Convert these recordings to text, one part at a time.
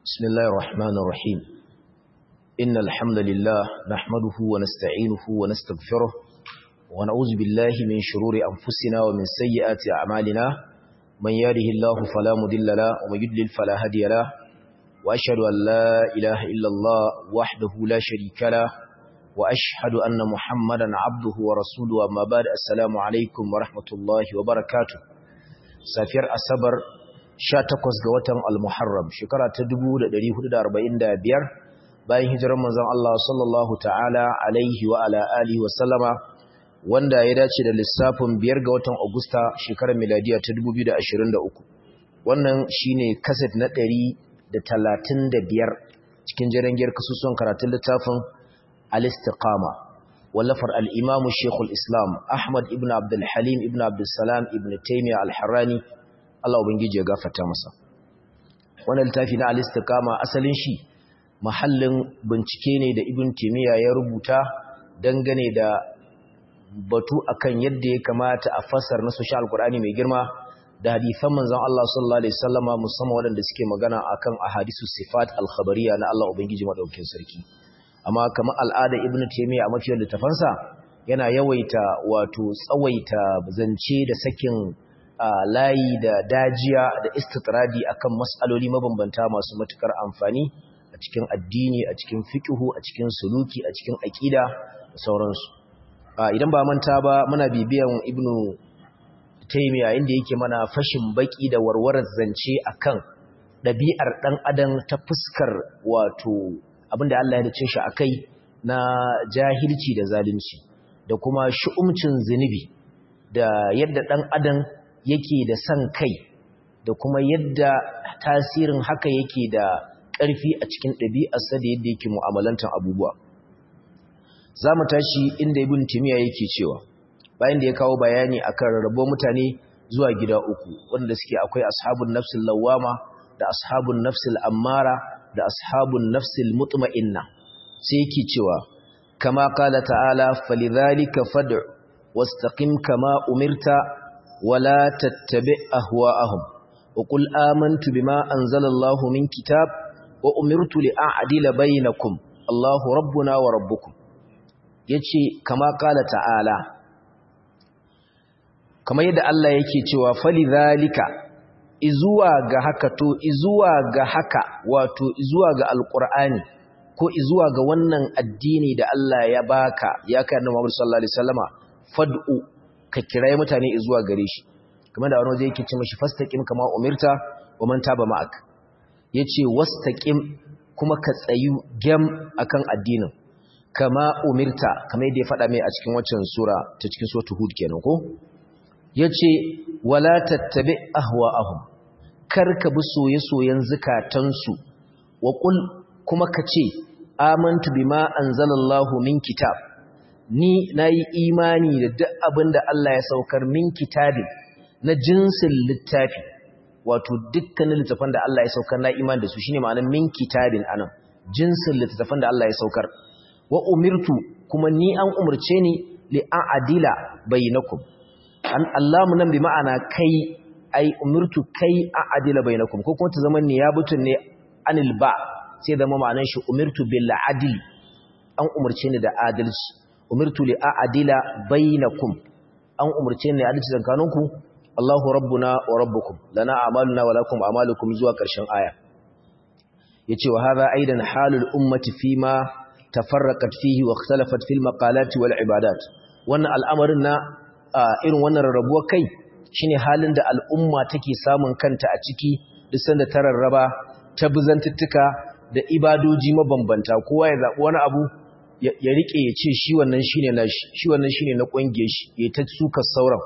بسم الله الرحمن الرحيم إن الحمد لله نحمده ونستعينه ونستغفره ونعوذ بالله من شرور أنفسنا ومن سيئات أعمالنا من يهده الله فلا مضل له ومن يضلل فلا هادي له وأشهد أن لا إله إلا الله وحده لا شريك له وأشهد أن محمدا عبده ورسوله أما بعد السلام عليكم ورحمة الله وبركاته سافر أصبر 18 ga watan al-Muharram shekara ta 1445 bayan hijirar manzon Allah sallallahu ta'ala alaihi wa ala alihi wa sallama wanda ya dace da lissafin 5 ga watan Agusta shekarar miladiya ta 2023 wannan shine kaset na 135 cikin jarangiyar kasusuwan karatun littafin al-istiqama wallafar al-imam Sheikhul Islam Ahmad ibn Abdul Halim ibn Abdul Salam ibn Taymiyyah al-Harrani Allah Ubangiji ya gafarta masa wannan littafi na al-istiqama asalin shi mahallin bincike ne da Ibn Taymiyyah ya rubuta dangane da batu akan yadda ya kamata a fassara nasu shi alqur'ani mai girma da hadisan manzon Allah sallallahu alaihi wasallama musamman waɗanda suke magana akan ahadisu sifat al-khabariyya na Allah Ubangiji madaukakin sarki amma kamar al'ada Ibn Taymiyyah a mafiyar littafansa yana yawaita wato tsawaita zance da sakin Uh, layi da dajiya da istitradi akan mas'aloli mabambanta masu matukar amfani a cikin addini a cikin fiqhu a cikin suluki a cikin aqida da sauransu uh, idan ba manta ba muna bibiyan ibnu taymiya inda yake mana fashin baki da warwarar zance akan dabi'ar dan adam ta fuskar wato abinda Allah ya dace shi akai na jahilci da zalunci da kuma shu'umcin zinubi da yadda dan adam yake da san kai da kuma yadda tasirin haka yake da ƙarfi a cikin ɗabi'arsa da yadda yake mu'amalantar abubuwa za mu tashi inda ibn timiya yake cewa bayan da ya kawo bayani akan rarrabo mutane zuwa gida uku wanda suke akwai ashabun nafsil lawama da ashabun nafsil ammara da ashabun nafsil mutma'inna sai yake cewa kama qala ta'ala falidhalika fad'u wastaqim kama umirta ولا تتبع أهواءهم وقل آمنت بما أنزل الله من كتاب وأمرت لأعدل بينكم الله ربنا وربكم yace kama kala ta'ala kama yadda Allah yake cewa falidhalika izuwa ga haka to izuwa ga haka wato izuwa ga alqur'ani ko izuwa ga wannan addini da Allah ya baka ya kai annabi Muhammad sallallahu alaihi wasallama fad'u ka kiraye mutane zuwa gare shi kamar da wani zai yake ce mashi fastaqim kama umirta wa man taba ma'ak yace wastaqim kuma ka tsayu gem akan addinin kama umirta kamar yadda ya faɗa mai a cikin waccan sura ta cikin suratul hud kenan ko yace wala tattabi ahwa'ahum kar ka bi soye-soyen zukatansu wa qul kuma ka ce amantu bima anzalallahu min kitab ni na yi imani da duk abin da Allah ya saukar min kitabi na jinsin littafi wato dukkanin littafan da Allah ya saukar na imani da su shine ma'anar min kitabin anan jinsin littafan da Allah ya saukar wa umirtu kuma ni an umurce ni li a'dila bainakum an Allah nan bi ma'ana kai ai umirtu kai a'dila bainakum ko kuma ta zama ne ya butun ne anil ba sai zama ma'anar shi umirtu bil adl an umurce ni da adalci umirtu li a'dila bainakum an umurce ni adalci tsakaninku Allahu rabbuna wa rabbukum lana a'maluna wa lakum a'malukum zuwa ƙarshen aya yace wa hadha aidan halul ummati fima tafarraqat fihi wa ikhtalafat fil maqalati wal ibadat wannan al'amarin na irin wannan rarrabuwar kai shine halin da al'umma take samun kanta a ciki duk sanda ta rarraba ta buzantuttuka da ibadoji mabambanta kowa ya zabi wani abu ya rike ya ce shi wannan shine nashi shi wannan shine na kungiyar shi ya ta suka sauran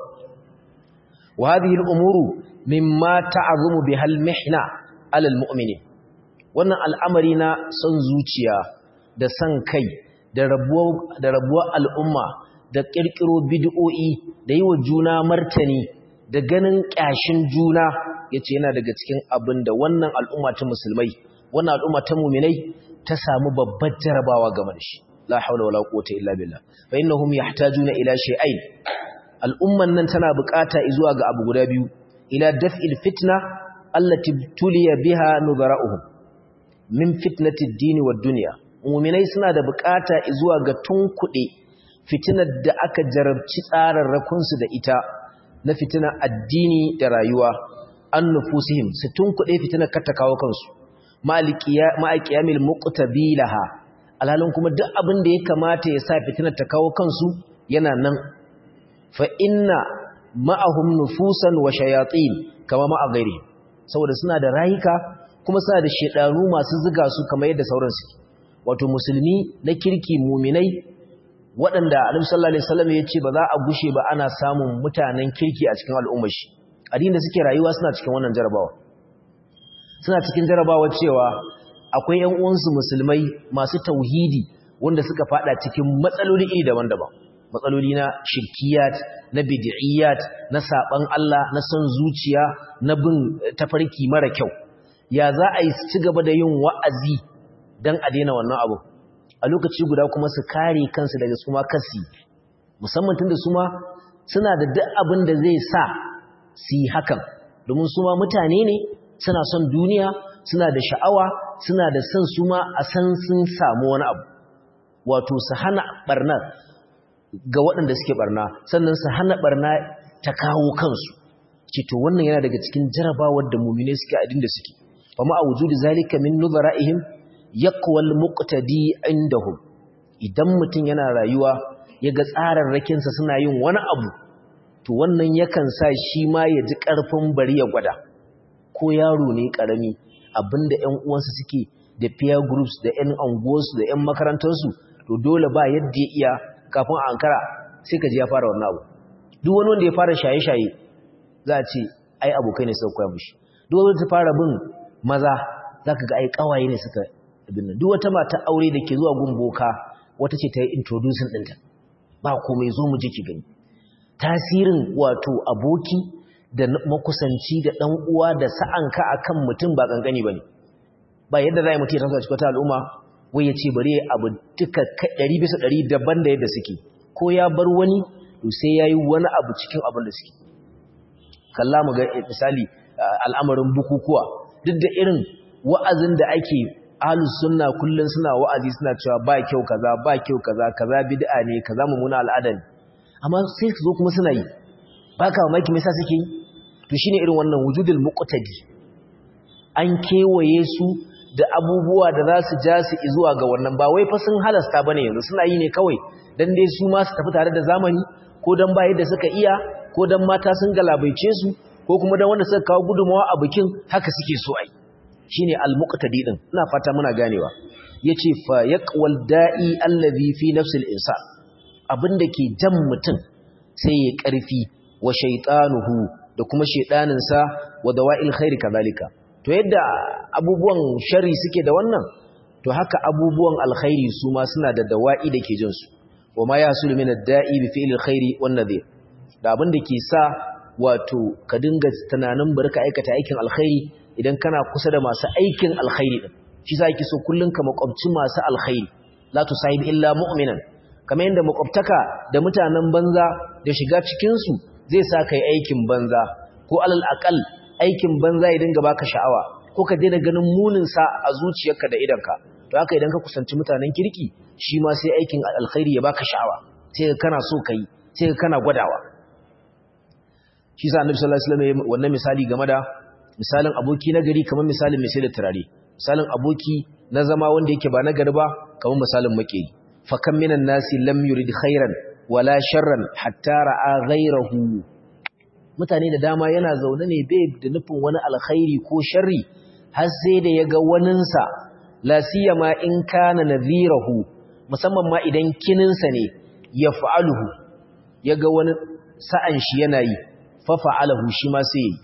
wa hadhihi al-umuru mimma ta'azumu bihal mihna 'ala al-mu'minin wannan al'amari na son zuciya da san kai da rabuwa da rabuwa al'umma da kirkiro bid'o'i da yi wa juna martani da ganin kyashin juna yace yana daga cikin abin da wannan al'umma ta musulmai wannan al'umma ta mu'minai ta samu babbar jarabawa game da shi la haula wala quwwata illa billah fa innahum yahtajuna ila shay'ain al'umman nan tana bukata zuwa ga abu guda biyu ila daf'il fitna allati tuliya biha nudara'uhum min fitnatid dini wad dunya mu'minai suna da bukata zuwa ga tunkuɗe fitinar da aka jarabci tsararrakun su da ita na fitinar addini da rayuwa an nufusihim su tunkuɗe fitinar kata kawo kansu ma'aƙiyamil muqtabilaha alhalin kuma duk abin da ya kamata ya sa fitinar ta kawo kansu yana nan fa inna ma'ahum nufusan wa shayatin kama ma'a gairi saboda suna da rayuka kuma suna da shedanu masu ziga su kamar yadda sauran su wato musulmi na kirki muminai waɗanda Annabi sallallahu alaihi wasallam ya ce ba za a gushe ba ana samun mutanen kirki a cikin al'ummar shi addinin da suke rayuwa suna cikin wannan jarabawa suna cikin jarabawa cewa akwai ƴan uwansu musulmai masu tauhidi wanda suka fada cikin matsaloli iri daban-daban matsaloli na shirkiyat na bid'iyat na saban Allah na son zuciya na bin tafarki mara kyau ya za a yi ci gaba da yin wa'azi dan a daina wannan abu a lokaci guda kuma su kare kansu daga su ma kasi musamman tunda su ma suna da duk abin da zai sa su yi hakan domin su ma mutane ne suna son duniya suna da sha'awa suna da son su ma a san sun samu wani abu wato su hana barna ga waɗanda suke barna sannan su hana barna ta kawo kansu ce to wannan yana daga cikin jarabawar da mumine suke a da suke fa ma wujudi zalika min nuzara'ihim yaqwal muqtadi indahum idan mutum yana rayuwa yaga tsararrakin sa suna yin wani abu to wannan yakan sa shi ma ya ji karfin bari ya gwada ko yaro ne karami abinda ƴan uwansa suke da peer groups da ƴan anguwarsu da ƴan makarantarsu to dole ba yadda ya iya kafin a ankara sai ka ji ya fara wannan abu duk wani wanda ya fara shaye-shaye za a ce ai abokai ne suka koya mushi duk wanda ta fara bin maza za ka ga ai kawaye ne suka abin nan duk wata mata aure da ke zuwa gun boka wata ce ta yi introducing ɗinta ba komai zo mu je ki gani tasirin wato aboki da makusanci da ɗan uwa da sa'anka akan mutum ba kankani bane ba yadda za a yi mutum ya taso a cikin wata al'umma wai ya ce bari abu duka ɗari bisa ɗari daban da yadda suke ko ya bar wani to sai ya yi wani abu cikin abin da suke kalla mu ga misali al'amarin bukukuwa duk da irin wa'azin da ake ahlus sunna kullun suna wa'azi suna cewa ba kyau kaza ba kyau kaza kaza bid'a ne kaza mumuna al'ada ne amma sai su zo kuma suna yi baka mamaki me yasa suke yi to shine irin wannan wujudul muqtadi an kewaye su da abubuwa da za su ja su zuwa ga wannan ba wai fa sun halasta bane yanzu suna yi ne kawai dan dai su ma su tafi tare da zamani ko dan ba yadda suka iya ko dan mata sun galabaice su ko kuma dan wanda suka kawo gudunmawa a bikin haka suke so ai shine al-muqtadi din ina fata muna ganewa yace fa yaqwal da'i allazi fi nafsi al-insan abinda ke jan mutum sai ya karfi wa shaytanuhu da kuma shedanin sa wa dawa'il khairi kadhalika to yadda abubuwan shari suke da wannan to haka abubuwan alkhairi su ma suna da dawa'i da ke jinsu wa ma yasulu min ad-da'i bi fi'li alkhairi wan nadhir da abin da ke sa wato ka dinga tunanin bari ka aikata aikin alkhairi idan kana kusa da masu aikin alkhairi din shi sa yake so kullun ka makwabci masu alkhairi la tusahib illa mu'minan kamar yadda makwabtaka da mutanen banza da shiga cikin su zai sa kai aikin banza ko alal aqal aikin banza ya dinga baka sha'awa ko ka daina ganin munin sa a zuciyarka da idanka to haka idan ka kusanci mutanen kirki shi ma sai aikin alkhairi ya baka sha'awa sai ka kana so kai sai ka kana gwadawa shi sa annabi sallallahu alaihi wasallam wannan misali game da misalin aboki na gari kamar misalin mai sai da turare misalin aboki na zama wanda yake ba na gari ba kamar misalin makeri fa kam minan nasi lam yurid khairan wala sharran hatta ra'a ghayrahu mutane da dama yana zaune ne bai da nufin wani alkhairi ko sharri har sai da yaga waninsa la siyama in kana nadhirahu musamman ma idan kininsa ne ya fa'aluhu yaga wani sa'an shi yana yi fa fa'alahu shi ma sai yi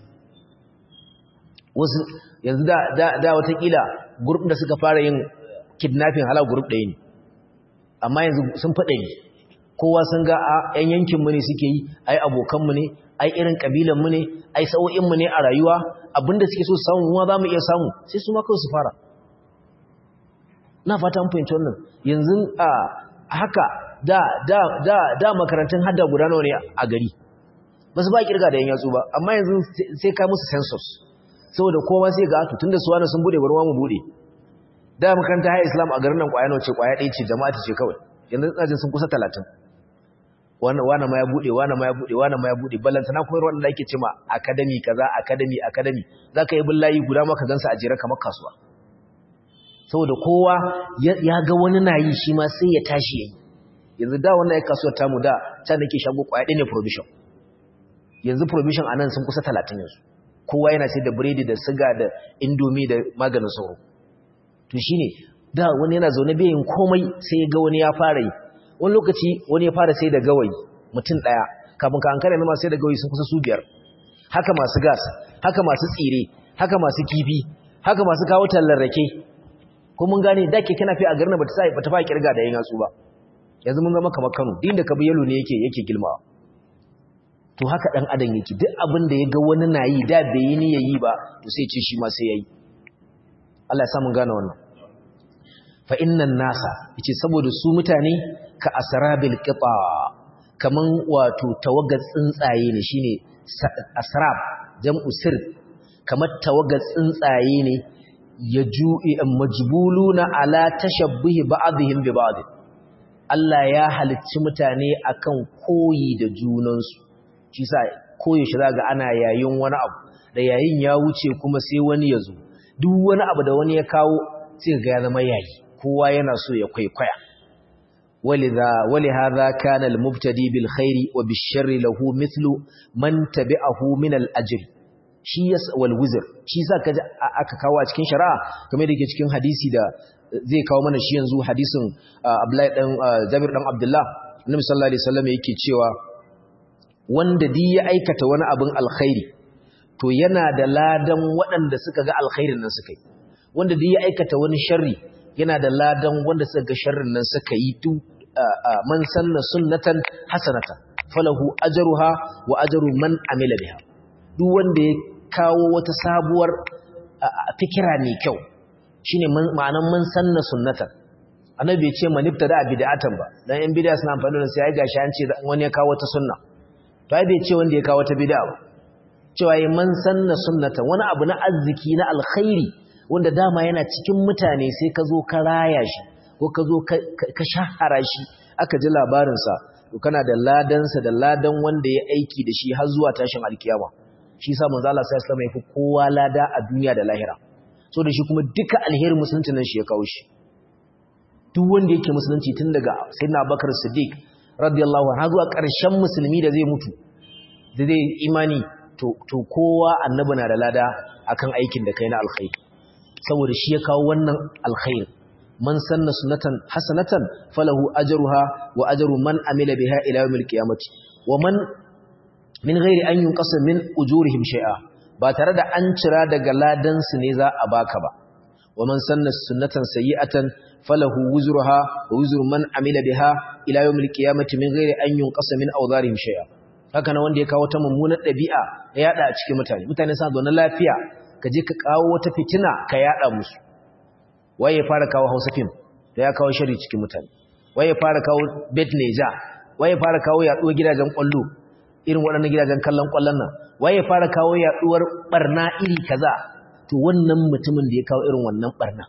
wasu yanzu da da da watakila group da suka fara yin kidnapping hala group ɗaya ne amma yanzu sun faɗa ne kowa sun ga a ƴan yankin mu ne suke yi ai abokan mu ne ai irin kabilan mu ne ai sa'o'in mu ne a rayuwa abinda suke so samu mu za mu iya samu sai su ma kawai su fara na fata mun fahimci wannan yanzu a haka da da da da makarantun hadda guda nawa ne a gari ba su ba kirga da yan yatsu ba amma yanzu sai ka musu census saboda kowa sai ga tunda su wani sun bude barwa mu bude da makaranta haya islam a garin nan kwaya nawa ce kwaya ɗaya ce jama'a ce kawai yanzu tsajin sun kusa talatin wani ma ya buɗe wani ma ya buɗe wani ma ya buɗe ballantana kuma ruwan da ake ce ma academy kaza academy academy za ka yi bin layi guda maka gansa a jere kamar kasuwa saboda kowa ya ga wani na yi shi ma sai ya tashi ya yi yanzu da wannan ya kasuwar tamu da can nake shago kwaya ɗaya ne provision yanzu provision a nan sun kusa talatin yanzu kowa yana sai da biredi da siga da indomi da maganin sauro to shi ne da wani yana zaune bayin komai sai ga wani ya fara yi wani lokaci wani ya fara sai da gawayi mutum ɗaya kafin ka hankali ma sai da gawayi sun kusa su biyar haka masu gas haka masu tsire haka masu kifi haka masu kawo tallar rake ko mun gane da ke kana fi a garin ba ta sa ba ta fa kirga da yin hatsu ba yanzu mun zama kamar Kano din da ka bi yalo ne yake yake gilmawa to haka dan adam yake duk abin da ya ga wani na yi da bai yi ni yayi ba to sai ce shi ma sai yayi Allah ya sa mun gane wannan fa innan nasa yace saboda su mutane ka asrabil qita kaman wato tawagar tsuntsaye ne shine asrab jam'u sir kamar tawagar tsuntsaye ne yaju'i majbuluna ala tashabbuhi ba'dihim bi ba'd Allah ya halicci mutane akan koyi da junansu shi sa koyi shi zaga ana yayin wani abu da yayin ya wuce kuma sai wani ya zo duk wani abu da wani ya kawo sai ga ya zama yayi kowa yana so ya kwaikwaya ولذا ولهذا كان المبتدي بالخير وبالشر له مثل من تبعه من الأجر shi yas wal wizr shi sa kaje aka kawo a cikin shari'a kamar da yake cikin hadisi da zai kawo mana shi yanzu hadisin Abdullahi dan Jabir dan Abdullah Annabi sallallahu alaihi wasallam yake cewa wanda di ya aikata wani abin alkhairi to yana da ladan waɗanda suka ga alkhairin nan suka yi wanda di ya aikata wani sharri yana da ladan wanda suka ga sharrin nan suka yi tu man sanna sunnatan hasanatan falahu ajruha wa ajru man amila biha duk wanda ya kawo wata sabuwar fikira mai kyau shine ma'anan man sanna sunnatan annabi bai ce man ibtada bid'atan ba dan yan bid'a suna amfani da sai ai gashi an ce wani ya kawo wata sunna to ai bai ce wanda ya kawo wata bid'a ba cewa yi man sanna sunnatan wani abu na arziki na alkhairi wanda dama yana cikin mutane sai ka zo ka raya shi ko ka zo ka shahara shi aka ji labarinsa to kana da ladansa da ladan wanda ya aiki da shi har zuwa tashin alkiyama shi sa manzo Allah sallallahu alaihi wasallam ya fi kowa lada a duniya da lahira so da shi kuma duka alherin musulunci nan shi ya kawo shi duk wanda yake musulunci tun daga sayyidina Abubakar Siddiq radiyallahu anhu zuwa ƙarshen musulmi da zai mutu da zai imani to to kowa annabi na da lada akan aikin da kai na alkhairi saboda shi ya kawo wannan alkhairi man sanna sunnatan hasanatan falahu ajruha wa ajru man amila biha ila yawmil qiyamati wa man min ghairi an yunqasa min ujurihim shay'a ba tare da an cira daga ladan su ne za a baka ba wa man sanna sunnatan sayyi'atan falahu wuzruha wa wuzru man amila biha ila yawmil qiyamati min ghairi an yunqasa min awdharihim shay'a haka na wanda ya kawo ta mummunar dabi'a ya yada a cikin mutane mutane suna zaune lafiya ka je ka kawo wata fitina ka yada musu waye fara kawo Hausa film da ya kawo shari cikin mutane waye fara kawo bet neja waye fara kawo yaduwar gidajen kwallo irin waɗannan gidajen kallon kwallon nan waye fara kawo yaduwar barna iri kaza to wannan mutumin da ya kawo irin wannan barna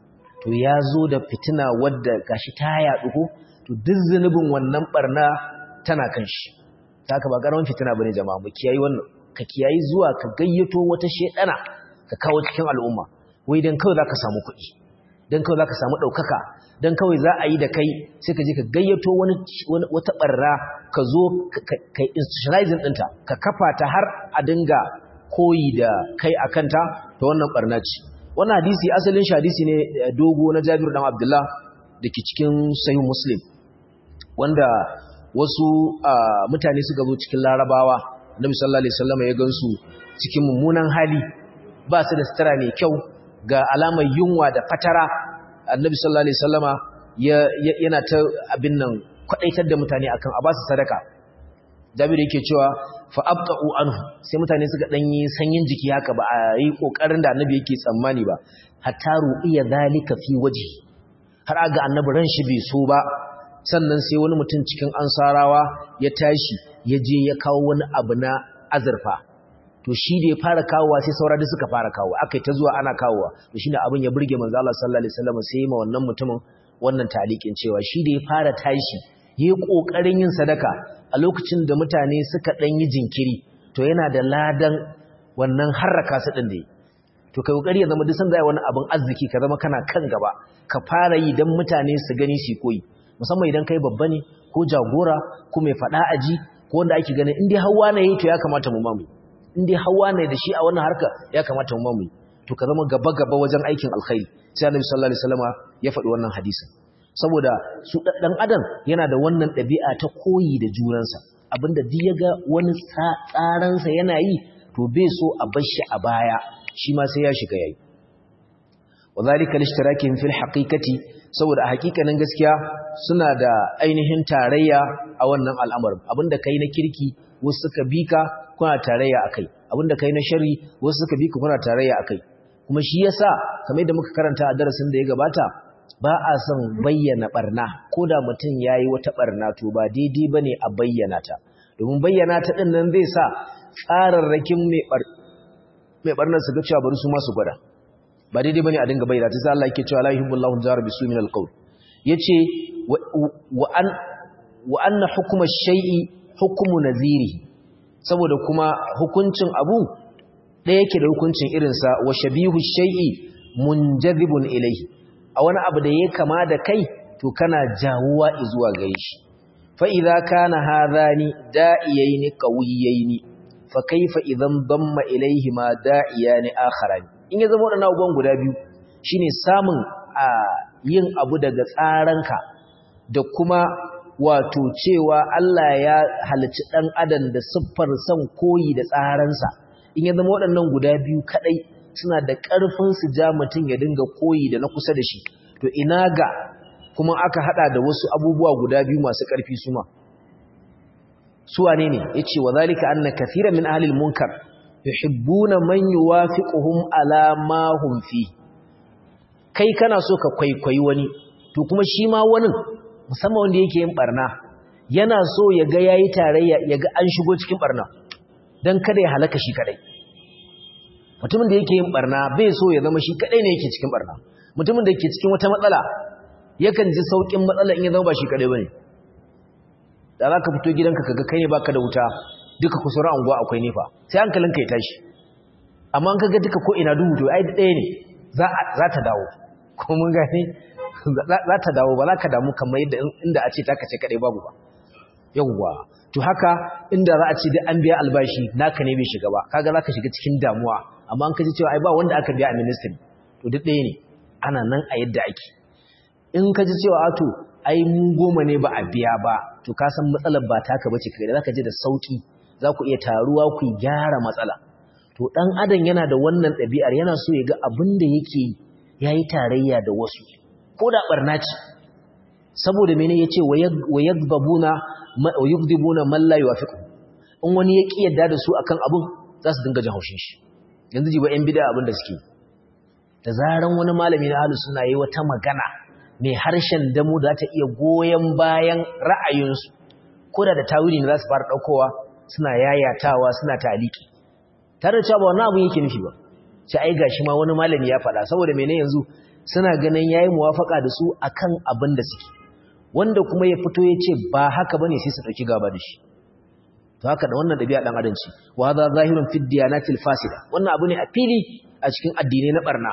to ya zo da fitina wadda gashi ta yadu ko to duk zunubin wannan barna tana kan shi haka ba karamin fitina bane jama'a mu kiyayi wannan ka kiyayi zuwa ka gayyato wata shedana ka kawo cikin al'umma wai dan kawai zaka samu kuɗi dan kawai zaka samu ɗaukaka dan kawai za a yi da kai sai ka je ka gayyato wani wata barra ka zo ka institutionalizing ɗinta ka kafa ta har a dinga koyi da kai a kanta ta wannan barna ce wannan hadisi asalin shi hadisi ne dogo na Jabir dan Abdullah dake cikin Sahih Muslim wanda wasu mutane suka zo cikin Larabawa Annabi sallallahu alaihi wasallam ya gansu cikin mummunan hali ba su da sutura mai kyau ga alamar yunwa da fatara Annabi sallallahu alaihi wasallama yana ta abin nan kwadaitar da mutane akan a ba su sadaka Jabir yake cewa fa abta'u anhu sai mutane suka danyi sanyin jiki haka ba a yi kokarin da Annabi yake tsammani ba hatta ru'iya zalika fi wajhi har aga Annabi ran shi bai so ba sannan sai wani mutum cikin ansarawa ya tashi ya je ya kawo wani abu na azurfa to to shi da ya fara kawowa sai saura da suka fara kawowa akai ta zuwa ana kawowa to shine abin ya burge manzo Allah sallallahu alaihi wasallam sai ma wannan mutumin wannan talikin cewa shi da ya fara tashi yayi kokarin yin sadaka a lokacin da mutane suka dan yi jinkiri to yana da ladan wannan harraka su din da yi to kai kokari ya zama duk sanda wani abin arziki ka zama kana kan gaba ka fara yi dan mutane su gani su koyi musamman idan kai babba ne ko jagora ko mai fada aji ko wanda ake ganin in dai hawa ne to ya kamata mu mamu in dai hawa ne da shi a wannan harka ya kamata mu mamu to ka zama gaba gaba wajen aikin alkhairi sai Annabi sallallahu alaihi wasallama ya faɗi wannan hadisin saboda su dan adam yana da wannan ɗabi'a ta koyi da junansa abinda duk ya ga wani tsaransa yana yi to bai so a bar shi a baya shi ma sai ya shiga yayi wadhalika lishtirakin fil haqiqati saboda hakikanin gaskiya suna da ainihin tarayya a wannan al'amarin abinda kai na kirki wasu suka bika kuna tarayya akai abinda kai na sharri wasu suka bika kuna tarayya akai kuma shi yasa kamar yadda muka karanta a darasin da ya gabata ba a son bayyana barna ko da mutum yayi wata barna to ba daidai bane a bayyana ta domin bayyana ta din nan zai sa tsararrakin mai bar mai barnar su ga cewa bari su ma su gwada ba daidai bane a dinga bayyana ta sai Allah yake cewa la yuhibbullahu jara bisu min alqawl yace wa an wa anna hukma shay'i hukmu nazirihi saboda kuma hukuncin abu ɗaya yake da hukuncin irinsa wa shabihu shay'i munjadhibun ilayhi a wani abu da yake kama da kai to kana jawuwa zuwa gare shi fa idza kana hadhani da'iyaini qawiyaini fa kaifa idan damma ilayhi ma da'iyani akharani in ya zama wadannan abubuwan guda biyu shine samun a yin abu daga tsaranka da kuma wato cewa Allah ya halicci dan adam da siffar son koyi da tsaransa in ya zama waɗannan guda biyu kadai suna da ƙarfin su ja mutum ya dinga koyi da na kusa da shi to ina ga kuma aka hada da wasu abubuwa guda biyu masu ƙarfi su ma su wane ne yace wa zalika anna kaseeran min ahli al-munkar yuhibbuna man yuwafiquhum ala ma hum fi kai kana so ka kwaikwayi wani to kuma shi ma wani musamman wanda yake yin barna yana so ya ga yayi tarayya ya ga an shigo cikin barna dan kada ya halaka shi kadai mutumin da yake yin barna bai so ya zama shi kadai ne yake cikin barna mutumin da yake cikin wata matsala yakan ji saukin matsala in ya zama ba shi kadai bane da za ka fito gidanka kaga kai ne baka da wuta duka kusurar anguwa akwai nefa sai hankalinka ya tashi amma kaga duka ko ina duhu to ai ɗaya ne za ta dawo ko mun gane za ta dawo ba za ka damu kamar yadda inda a ce ta kace kadai babu ba yawwa to haka inda za a ce dai an biya albashi naka ne bai shiga ba kaga za ka shiga cikin damuwa amma an kaji cewa ai ba wanda aka biya a ministry to duk ɗaya ne ana nan a yadda ake in ka ji cewa ato ai mu goma ne ba a biya ba to ka san matsalar ba taka bace kai da zaka je da sauki za ku iya taruwa ku gyara matsala to dan adam yana da wannan ɗabi'ar yana so ya ga abin da yake yayi tarayya da wasu ko da barna ce saboda mene yace wayagbabuna wayugdibuna man la yuwafiqu in wani ya ki yadda da su akan abun za su dinga jin haushin shi yanzu ji ba yan bid'a abin da suke da zaran wani malami na ahlus sunna yayi wata magana mai harshen damu da ta iya goyen bayan ra'ayinsu ko da da tawili ne za su fara ɗaukowa suna yayatawa suna taliki tare da cewa ba wannan abin yake nufi ba sai ai gashi ma wani malami ya faɗa saboda mene yanzu suna ganin yayi muwafaka da su akan abin da suke wanda kuma ya fito ya ce ba haka bane sai su ɗauki gaba da shi to haka da wannan ɗabi'a ɗan adam ce wa hadha zahirun fi diyanatil fasida wannan abu ne a fili a cikin addinai na barna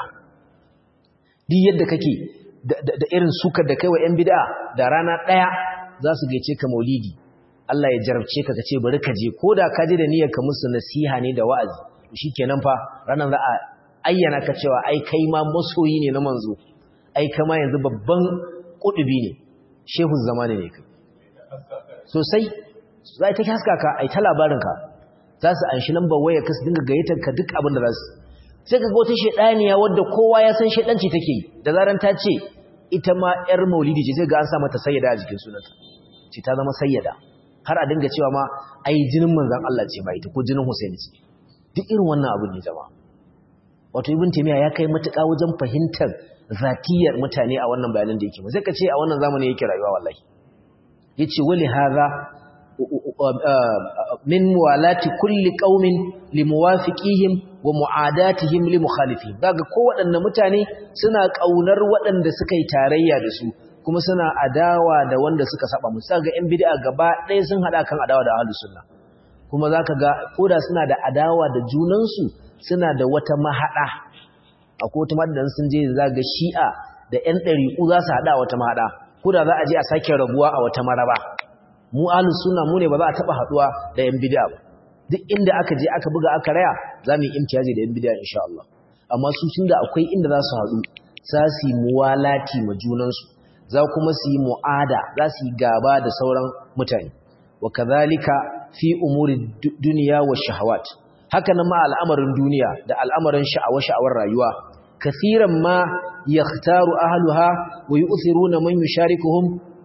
duk yadda kake da irin sukar da kai wa 'yan bida da rana ɗaya za su gaice ka maulidi Allah ya jarabce ka kace bari ka je ko da ka je da niyyar ka musu nasiha ne da wa'azi shi kenan fa ranar za a ayyana ka cewa ai kai ma masoyi ne na manzo ai kama yanzu babban kudubi ne shehu zamani ne kai sosai za ta haska ka ai ta labarin ka za su anshi lambar waya ka su dinga gayyatar ka duk abin da za su sai ka ga wata shedaniya wadda kowa ya san shedanci take yi da zaran ta ce ita ma ‘yar maulidi ce sai ga an sa mata sayyada a jikin sunanta ce ta zama sayyada har a dinga cewa ma ai jinin manzan Allah ce ba ita ko jinin Hussein ce duk irin wannan abu ne zama wato ibn taymiya ya kai matuƙa wajen fahimtar zatiyar mutane a wannan bayanan da yake ba sai ka ce a wannan zamani yake rayuwa wallahi yace wali hadha min muwalati kulli qaumin limuwafiqihim wa mu'adatihim limukhalifihim daga ko waɗanne mutane suna kaunar waɗanda suka yi tarayya da su kuma suna adawa da wanda suka saba musu ga yan bid'a gaba ɗaya sun hada kan adawa da ahlus sunna kuma zaka ga koda suna da adawa da junansu suna da wata mahada akwai wata madan sun je zaga shi'a da yan ɗari'u za su hada wata mahada koda za a je a sake rabuwa a wata maraba mu ahlus sunna mu ne ba za a taba haduwa da yan bid'a ba duk inda aka je aka buga aka raya za mu yi imtiyaji da yan bid'a insha Allah amma su tunda akwai inda za su haɗu za su yi muwalati ma junansu za kuma su yi mu'ada za su yi gaba da sauran mutane wa kadhalika fi umuri dunya wa shahawat haka nan ma al'amarin duniya da al'amarin sha'awa sha'awar rayuwa kathiran ma yakhtaru ahluha wa yu'thiruna man yusharikuhum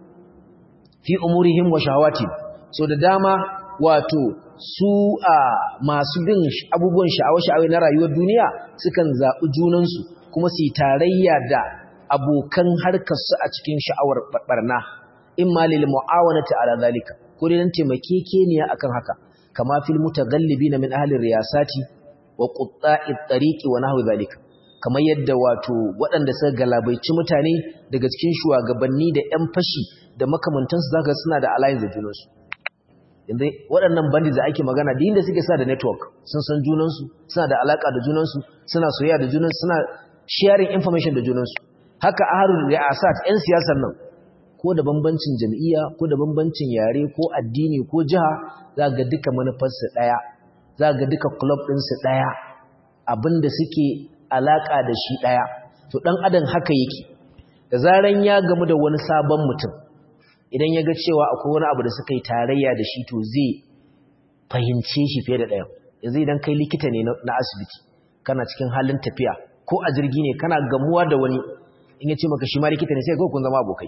fi umurihim wa shahawati so da dama wato su a masu bin abubuwan sha'awa-sha'awa na rayuwar duniya sukan zaɓi junansu kuma su yi tarayya da abokan harkarsu a cikin sha'awar barna in ma lil mu'awanati ala zalika ko dai dan taimakekeniya akan haka kama fil mutaghallibina min ahli riyasati wa qutta'i tariqi wa nahwi zalika kamar yadda wato waɗanda suka galabaici mutane daga cikin shugabanni da 'yan fashi da makamantansu zaka suna da alliance da junansu yanzu waɗannan bandits da ake magana da inda suke sa da network sun san junansu suna da alaka da junansu suna soyayya da junansu suna sharing information da junansu haka aharul ri'asat 'yan siyasar nan ko da bambancin jam'iyya ko da bambancin yare ko addini ko jiha za ga duka manufarsu ɗaya za ga duka club ɗinsu ɗaya abinda suke alaka da shi ɗaya to ɗan adam haka yake da zaran ya gamu da wani sabon mutum idan ya ga cewa akwai wani abu da suka yi tarayya da shi to zai fahimce shi fiye da ɗayan yanzu idan kai likita ne na asibiti kana cikin halin tafiya ko a jirgi ne kana gamuwa da wani in ya ce maka shi ma likita ne sai kawai kun zama abokai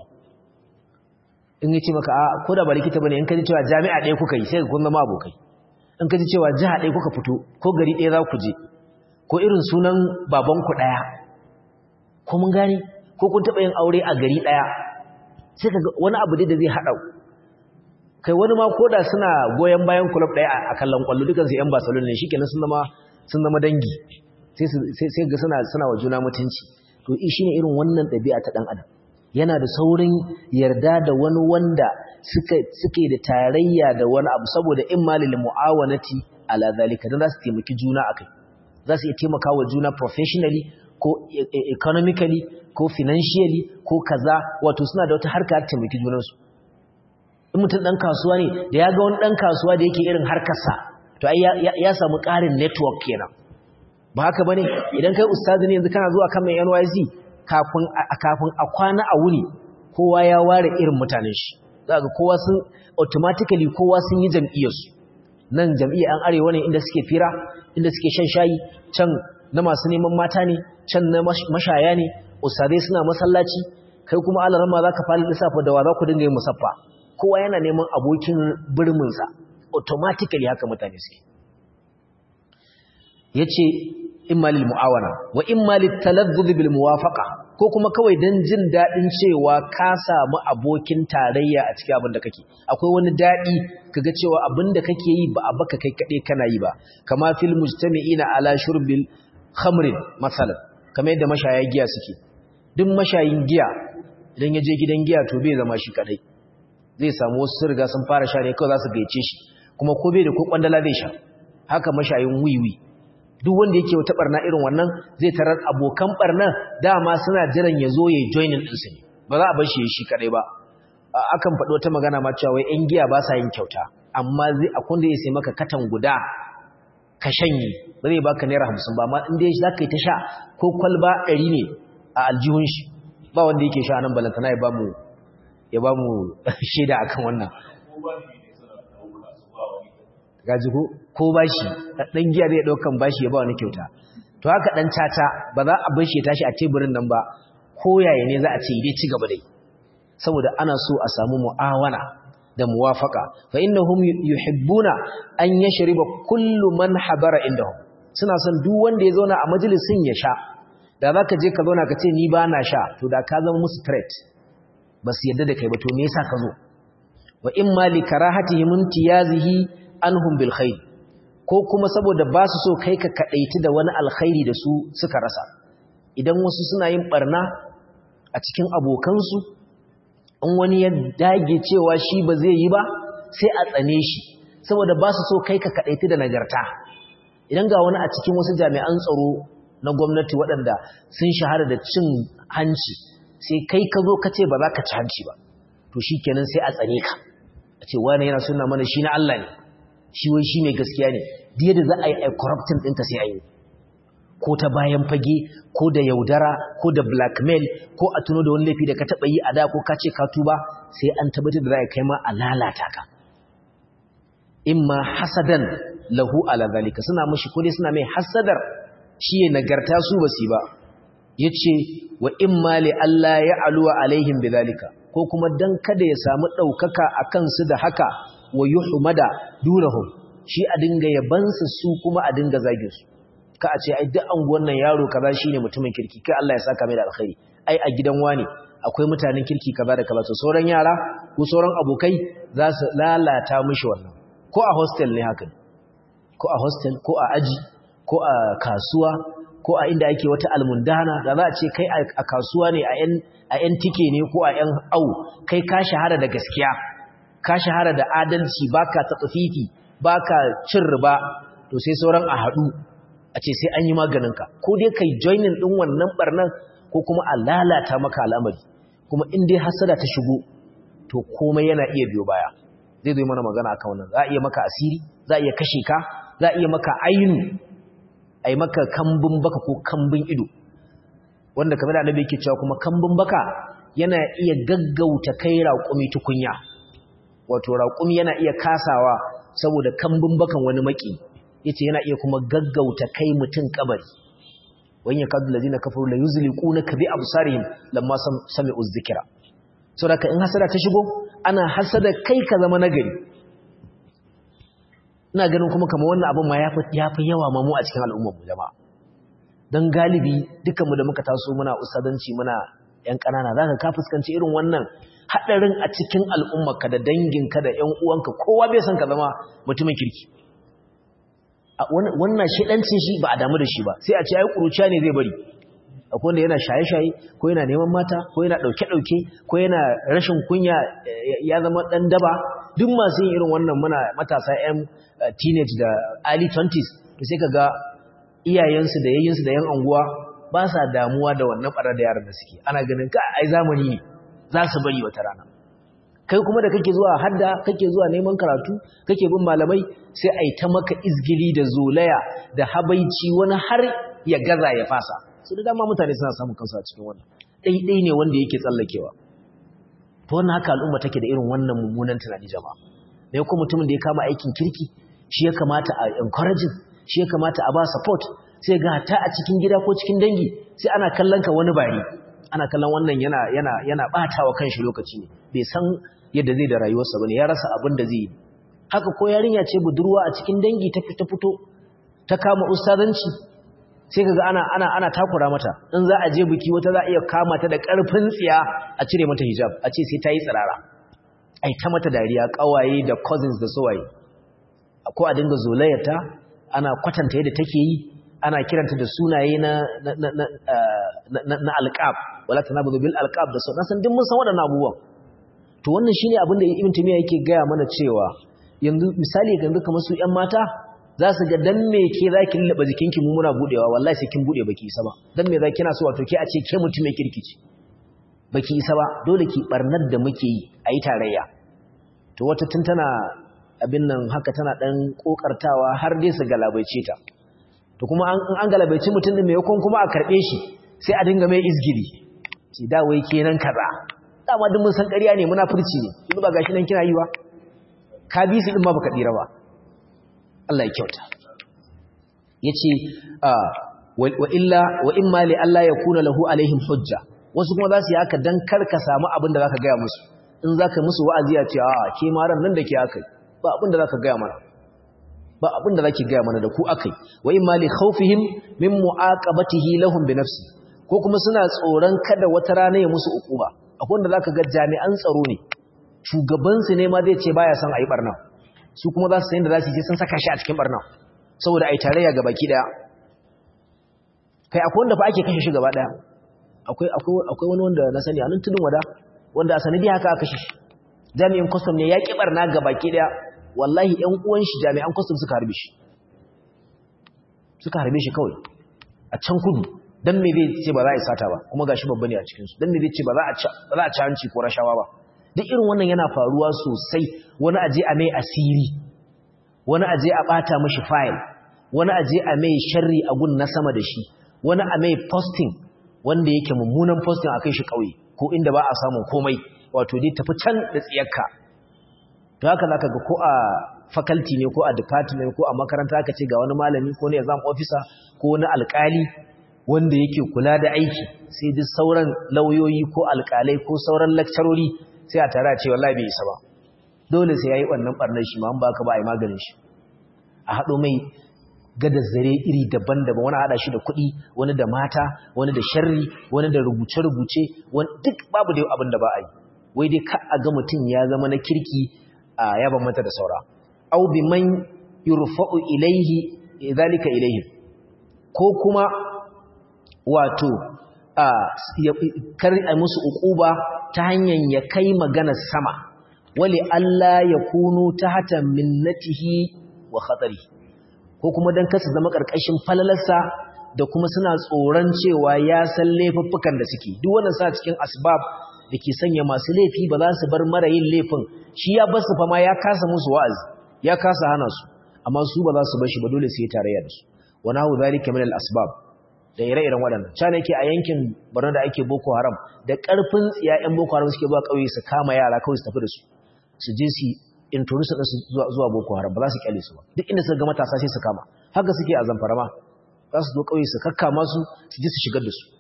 in ya ce maka a ko da ba likita bane in ka ji cewa jami'a ɗaya kuka yi sai kun zama abokai in ka ji cewa jiha ɗaya kuka fito ko gari ɗaya za ku je ko irin sunan babanku ɗaya ko mun gane ko kun taɓa yin aure a gari ɗaya sai ka wani abu da zai haɗa kai wani ma koda suna goyon bayan kulub ɗaya a kallon kwallo dukan su 'yan Barcelona ne shikenan sun zama sun zama dangi sai sai ga suna suna wa juna mutunci to shine irin wannan ɗabi'a ta ɗan adam yana da saurin yarda da wani wanda suka suke da tarayya da wani abu saboda in malil muawanati ala zalika dan za su taimaki juna akai za su iya taimaka wa juna professionally ko economically ko financially ko kaza wato suna da wata harka ta taimaki junansu in mutum ɗan kasuwa ne da ya ga wani ɗan kasuwa da yake irin harkarsa to ai ya samu ƙarin network kenan ba haka bane idan kai ustazi ne yanzu kana zuwa kan mai NYC kafin kafin a kwana a wuni kowa ya ware irin mutanen shi za ga kowa sun automatically kowa sun yi jam'iyyarsu nan jam'iyyar an arewa ne inda suke fira inda suke shan shayi can na masu neman mata ne can na mashaya ne ustazai suna masallaci kai kuma alarama za ka fara lissafa da wa za ku dinga yin musaffa kowa yana neman abokin birminsa automatically haka mutane suke ya ce immalil mu'awana wa immalil talazzuz bil muwafaqa ko kuma kawai dan jin dadin cewa ka samu abokin tarayya a cikin abin da kake akwai wani dadi kaga cewa abin da kake yi ba a baka kai kade kana yi ba kama fil mujtami'ina ala shurbil khamrin masalan kamar yadda mashaya giya suke duk mashayin giya idan ya je gidan giya to bai zama shi kadai zai samu wasu sun riga sun fara sha ne kawai za su gaice shi kuma ko bai da ko kwandala zai sha haka mashayin wiwi duk wanda yake wata barna irin wannan zai tarar abokan barna dama suna jiran ya zo ya joinin ɗinsu ne ba za a bar shi shi kadai ba akan faɗi wata magana ma cewa wai 'yan giya ba sa yin kyauta amma zai akwai da ya sai maka katan guda ka shanye ba zai baka naira hamsin ba amma in dai za ka yi ta sha ko kwalba ɗari ne a aljihun shi ba wanda yake sha nan balantana ya ba mu ya ba mu shaida akan wannan gaji ko ko bashi dan giya zai daukan bashi ya ba wani kyauta to haka dan caca ba za a bar shi ya tashi a teburin nan ba ko yaya ne za a ce dai ci gaba dai saboda ana so a samu mu'awana da muwafaka fa innahum yuhibbuna an yashriba kullu man habara indahum suna son duk wanda ya zauna a majalisin ya sha da zaka je ka zauna ka ce ni ba na sha to da ka zama musu threat ba su yadda da kai ba to me yasa ka zo wa imma li karahatihim imtiyazihi anhum bil khair ko kuma saboda ba su so kai ka kadaiti da wani alkhairi da su suka rasa idan wasu suna yin barna a cikin abokansu in wani ya dage cewa shi ba zai yi ba sai a tsane shi saboda ba su so kai ka kadaiti da nagarta idan ga wani a cikin wasu jami'an tsaro na gwamnati waɗanda sun shahara da cin hanci sai kai ka zo ka ce ba za ka ci hanci ba to shi kenan sai a tsane ka a ce wani yana suna mana shi na Allah ne shi wai shi mai gaskiya ne da yadda za a yi corrupting ɗinka sai a yi ko ta bayan fage ko da yaudara ko da blackmail ko a tuno da wani laifi da ka taɓa yi a da ko ka ce ka tuba sai an tabbatar da za a kai ma a lalata ka imma hasadan lahu ala zalika suna mashi ko dai suna mai hasadar shi ya nagarta su basi ba yace wa imma li alla ya'luwa alaihim bidhalika ko kuma dan kada ya samu daukaka akan su da haka wa yuhmada dunahum shi a dinga yabansu su kuma a dinga zagin su ka a ce ai duk anguwan nan yaro kaza shine mutumin kirki kai Allah ya saka mai da alkhairi ai a gidan wani akwai mutanen kirki kaza da kaza to sauran yara ko sauran abokai za su lalata mishi wannan ko a hostel ne haka ko a hostel ko a aji ko a kasuwa ko a inda ake wata almundana da za a ce kai a kasuwa ne a yan tike ne ko a yan au kai ka shahara da gaskiya ka shahara da adalci baka tsafifi baka cin riba to sai sauran a haɗu a ce sai an yi maganinka ko dai kai joinin ɗin wannan barnan ko kuma a lalata maka al'amari kuma in dai hasada ta shigo to komai yana iya biyo baya zai zo mana magana akan wannan za a iya maka asiri za a iya kashe ka za a iya maka ainu a yi maka kambun baka ko kambun ido wanda kamar da annabi yake cewa kuma kambun baka yana iya gaggauta kai raƙumi tukunya wato raƙumi yana iya kasawa saboda kambun bakan wani maki yace yana iya kuma gaggauta kai mutun kabari wan yakadu allazina kafaru la yuzliqunaka bi absarihim lamma sami'u dhikra saboda in hasada ta shigo ana hasada kai ka zama nagari ina ganin kuma kamar wannan abin ma ya fi yawa mamu a cikin al'ummar jama'a don galibi dukkanmu da muka taso muna usadanci muna ‘yan ƙanana za ka ka fuskanci irin wannan haɗarin a cikin al'ummarka da danginka da ‘yan uwanka kowa bai san ka zama mutumin kirki wannan shiɗancin shi ba a damu da shi ba sai a ce ai ƙuruciya ne zai bari akwai wanda yana shaye-shaye ko yana neman mata ko yana ɗauke-ɗauke ko yana rashin kunya ya zama ɗan daba duk masu yin irin wannan muna matasa 'yan teenage da early 20s to sai ka ga iyayensu da yayyinsu da yan anguwa ba sa damuwa da wannan ɓarar da yaran da suke ana ganin ka ai zamani ne za su bari wata rana kai kuma da kake zuwa hadda kake zuwa neman karatu kake bin malamai sai ai ta maka izgili da zolaya da habaici wani har ya gaza ya fasa su da dama mutane suna samun kansu a cikin wannan ɗaiɗai ne wanda yake tsallakewa to wannan haka al'umma take da irin wannan mummunan tunani jama'a da kuma mutumin da ya kama aikin kirki shi ya kamata a encouraging shi ya kamata a ba support sai ga ta a cikin gida ko cikin dangi sai ana kallon ka wani bari ana kallon wannan yana yana yana batawa kanshi lokaci ne bai san yadda zai da rayuwarsa bane ya rasa abin da zai yi haka ko yarinya ce budurwa a cikin dangi ta fita fito ta kama ustazanci sai kaga ana ana ana takura mata in za a je biki wata za a iya kama ta da karfin tsiya a cire mata hijab a ce sai ta yi tsirara ai ta mata dariya kawaye da cousins da sowaye ko a dinga zolayarta ana kwatanta yadda take yi ana kiranta da sunaye na na na na na alqab wala tanabudu bil alqab da sauran san duk mun san waɗannan abubuwan to wannan shine abin da Ibn Taymiyyah yake gaya mana cewa yanzu misali yanzu kamar su ƴan mata za su ga dan me ke zaki lullaba jikinki mu muna budewa wallahi sai kin bude baki isa ba dan me zaki na so wato ke a ce ke mutum mai kirkici baki isa ba dole ki barnar da muke yi ayi tarayya to wata tun tana abin nan haka tana dan kokartawa har dai su galabaice ta to kuma an an galabaice mutum din mai yakon kuma a karbe shi sai a dinga mai izgili ce da wai kenan kaza dama duk mun san ƙarya ne munafurci ne yanzu ba gashi nan kina yi ba ka bi su din ma baka dira ba Allah ya kyauta yace wa illa wa imma li alla yakuna lahu alaihim hujja wasu kuma za su yi haka dan kar ka samu abin da zaka gaya musu in zaka musu wa'azi ya ce a ke ma ran nan da ke akai ba abin da zaka gaya mana ba abin da zaki gaya mana da ku akai wa imma li khawfihim min mu'aqabatihi lahum bi nafsi ko kuma suna tsoron kada wata rana ya musu ukuba akwai wanda zaka ga jami'an tsaro ne shugabansu ne ma zai ce baya son a yi barna su kuma za su sayin da za su yi sun saka shi a cikin barna saboda a yi tarayya ga baki daya kai akwai wanda fa ake kashe shi gaba daya akwai wani wanda na sani a nan tudun wada wanda a sanadi haka aka kashe shi jami'in kwastam ne ya ƙi barna ga baki daya wallahi ƴan uwan shi jami'an kwastam suka harbe shi suka harbe shi kawai a can kudu dan me zai ce ba za a yi sata ba kuma gashi babba ne a cikin su dan me zai ce ba za a ci hanci ko rashawa ba duk irin wannan yana faruwa sosai wani aje a mai asiri wani aje a bata mishi file wani aje a mai sharri a gun na sama da shi wani a mai posting wanda yake mummunan posting a kai shi kauye ko inda ba a samun komai wato dai tafi can da tsiyarka to haka zaka ga ko a faculty ne ko a department ko a makaranta aka ce ga wani malami ko ne exam officer ko wani alkali wanda yake kula da aiki sai duk sauran lauyoyi ko alkalai ko sauran lecturori sai a tare a ce wallahi bai isa ba dole sai yayi wannan barnar shi ma an baka ba ai maganin shi a hado mai gada zare iri daban-daban wani hada shi da kuɗi wani da mata wani da sharri wani da rubuce-rubuce wani duk babu da abin da ba a yi wai dai ka a ga mutum ya zama na kirki a yaban mata da saura au bi man yurfa'u ilaihi zalika ilaihi ko kuma wato a kar a musu uquba ta hanyar ya kai maganar sama wali Allah ya kunu tahta minnatihi wa khatari ko kuma dan kasu zama karkashin falalarsa da kuma suna tsoron cewa ya san laifuffukan da suke duk wannan sa cikin asbab da ke sanya masu laifi ba za su bar mara yin laifin shi ya basu fa ma ya kasa musu wa'azi ya kasa hana su amma su ba za su bar shi ba dole sai tarayya da su wa nahu zalika min al-asbab da ire-iren waɗannan cana yake a yankin Borno da ake Boko Haram da ƙarfin tsiya ƴan Boko Haram suke zuwa ƙauye su kama yara kawai su tafi da su su je su introduce su zuwa Boko Haram ba za su kyale su ba duk inda suka ga matasa sai su kama haka suke a Zamfara ma za su zo ƙauye su kakkama su su je su shigar da su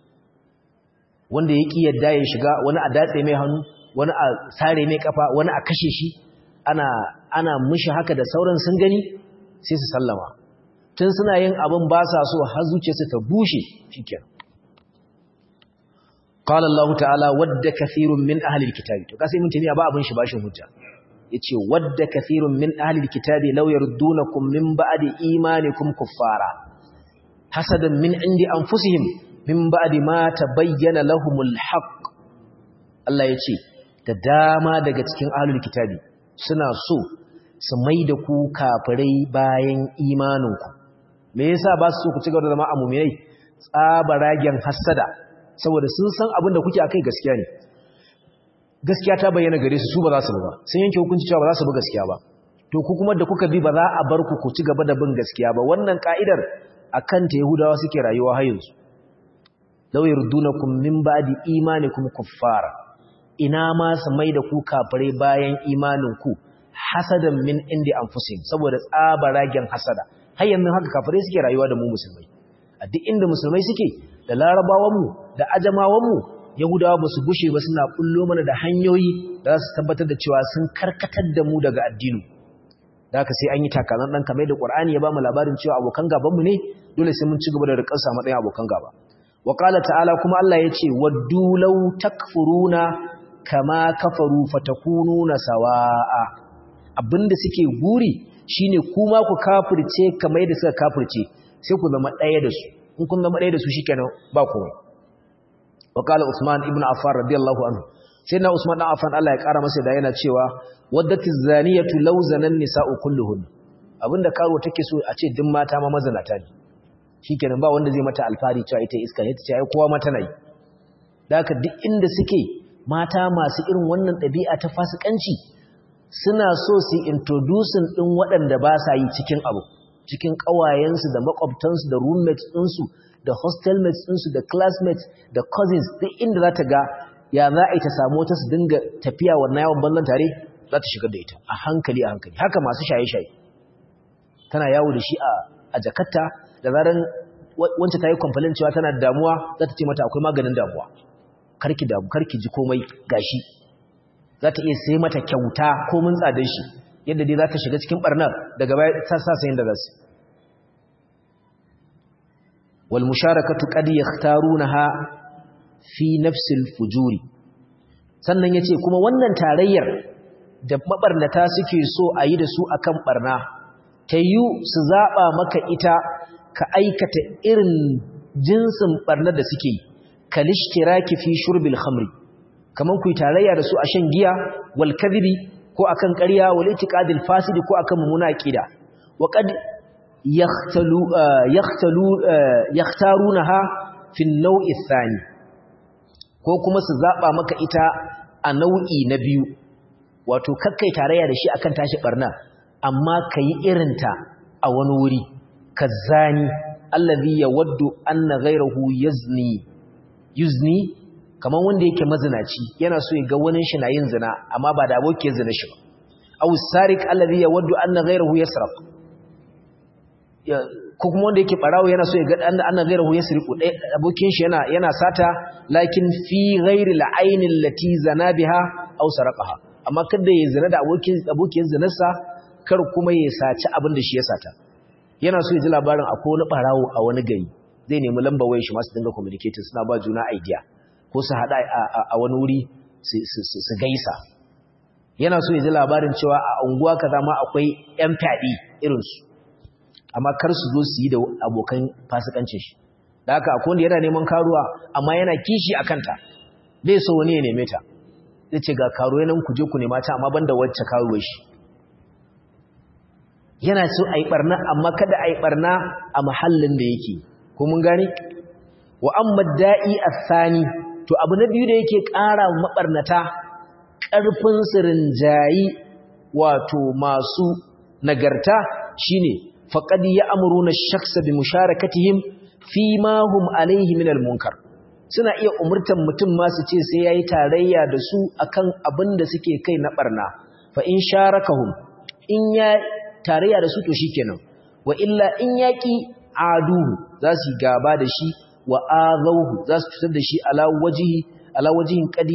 wanda ya ƙi yadda ya shiga wani a datse mai hannu wani a sare mai kafa wani a kashe shi ana ana mishi haka da sauran sun gani sai su sallama tun suna yin abin ba sa so har zuciyarsu ta bushe shikenan qala Allah ta'ala wadda kathirun min ahli alkitabi to kasai mun tamiya ba abin shi bashin hujja yace wadda kathirun min ahli alkitabi law yardunakum min ba'di imanikum kuffara hasadan min indi anfusihim min ba'di ma tabayyana lahumul haqq Allah yace da dama daga cikin ahlul kitabi suna so su maida ku kafirai bayan imaninku me yasa ba su so ku ci gaba da zama a mu'minai tsabaragen hasada saboda sun san abin da kuke akai gaskiya ne gaskiya ta bayyana gare su su ba za su ba sun yanke hukunci cewa ba za su bi gaskiya ba to ku kuma da kuka bi ba za a bar ku ku ci gaba da bin gaskiya ba wannan ka'idar akan ta yahudawa suke rayuwa har yanzu law yardunakum min ba'di imanikum kuffara ina ma su mai da ku kafirai bayan imanin ku hasadan min indi anfusihim saboda tsabaragen hasada har yanzu haka kafirai suke rayuwa da mu musulmai a duk inda musulmai suke da larabawanmu da ajamawanmu yahudawa ba su gushe ba suna kullo mana da hanyoyi da za su tabbatar da cewa sun karkatar da mu daga addini da haka sai an yi takalan ɗan kamar da ƙwar'ani ya ba mu labarin cewa abokan gabanmu ne dole sai mun ci gaba da riƙarsa a matsayin abokan gaba wa ta'ala kuma Allah ya ce waddu law takfuruna kama kafaru fatakununa sawa'a abinda suke guri shine kuma ku kafirce kamar yadda suka kafirce sai ku zama ɗaya da su in kun zama ɗaya da su shikenan ba komai wa qala usman ibn affan radiyallahu anhu sai na usman dan affan Allah ya kara masa da yana cewa waddati zaniyatu law zanan nisa'u kulluhun abinda karo take so a ce duk mata ma mazanata ne shikenan ba wanda zai mata alfari cewa ita iska ne tace ai kowa mata nayi da haka duk inda suke mata masu irin wannan ɗabi'a ta fasikanci suna so su introducing din waɗanda ba sa yi cikin abu cikin ƙawayensu da makwabtansu da roommates ɗinsu da hostelmates ɗinsu da classmates da cousins duk inda za ta ga ya za a yi ta samu wata su dinga tafiya wannan yawon banzan tare za ta shigar da ita a hankali a hankali haka masu shaye-shaye tana yawo da shi a jakarta da zaran wancan ta yi kwamfalin cewa tana damuwa za ta ce mata akwai maganin damuwa karki damu karki ji komai gashi za ta iya sai mata kyauta ko mun tsadar shi yadda dai za ta shiga cikin barnar daga baya ta sa sayin da za su wal musharakatu qad yakhtarunaha fi nafsil fujuri sannan yace kuma wannan tarayyar da mabarnata suke so a yi da su akan barna ta yi su zaɓa maka ita ka aikata irin jinsin barnar da suke yi kalishtiraki fi shurbil khamri kaman ku tarayya da su a shan giya wal kadhibi ko akan ƙarya wal itiqadil fasidi ko akan mumuna aqida wa qad yahtalu yahtalu yahtarunaha fi an-naw'i ath-thani ko kuma su zaba maka ita a nau'i na biyu wato kakkai tarayya da shi akan tashi barna amma kai irinta a wani wuri kazani allazi yawaddu anna ghayrahu yazni yuzni kaman wanda yake mazinaci yana so ya ga wani shi na yin zina amma ba da abokin zina shi ba aw sarik allazi yawaddu anna ghayrahu yasraq ko kuma wanda yake barawo yana so ya ga anna ghayrahu yasriqu dai abokin shi yana yana sata lakin fi ghayri al-ayn allati zana biha aw saraqaha amma kada ya zina da abokin abokin zinarsa kar kuma ya saci abin da shi ya sata yana so ya ji labarin akwai wani barawo a wani gari zai nemi lambar wayar shi masu dinga communicating suna ba juna idea ko su haɗa a wani wuri su gaisa yana so ya ji labarin cewa a unguwa kaza ma akwai yan fyaɗe irinsu amma kar su zo su yi da abokan fasikancin shi da haka akwai wanda yana neman karuwa amma yana kishi a kanta bai so wani ya neme ta zai ce ga karuwa nan ku je ku nema ta amma banda wacce karuwar shi yana so a yi ɓarna amma kada a yi ɓarna a mahallin da yake ko mun gane wa amma da'i athani to abu na biyu da yake ƙara mabarnata ƙarfin sirinjayi wato masu nagarta shine faqad ya'muruna ash-shakhsa bi musharakatihim fi ma hum alayhi min al-munkar suna iya umurtan mutum ma su ce sai yayi tarayya da su akan abin da suke kai na barna fa in sharakahum in ya tarayya da su to shikenan wa illa in yaki aduhu za su gaba da shi wa azauhu za su cutar da shi ala wajihi ala wajihin qad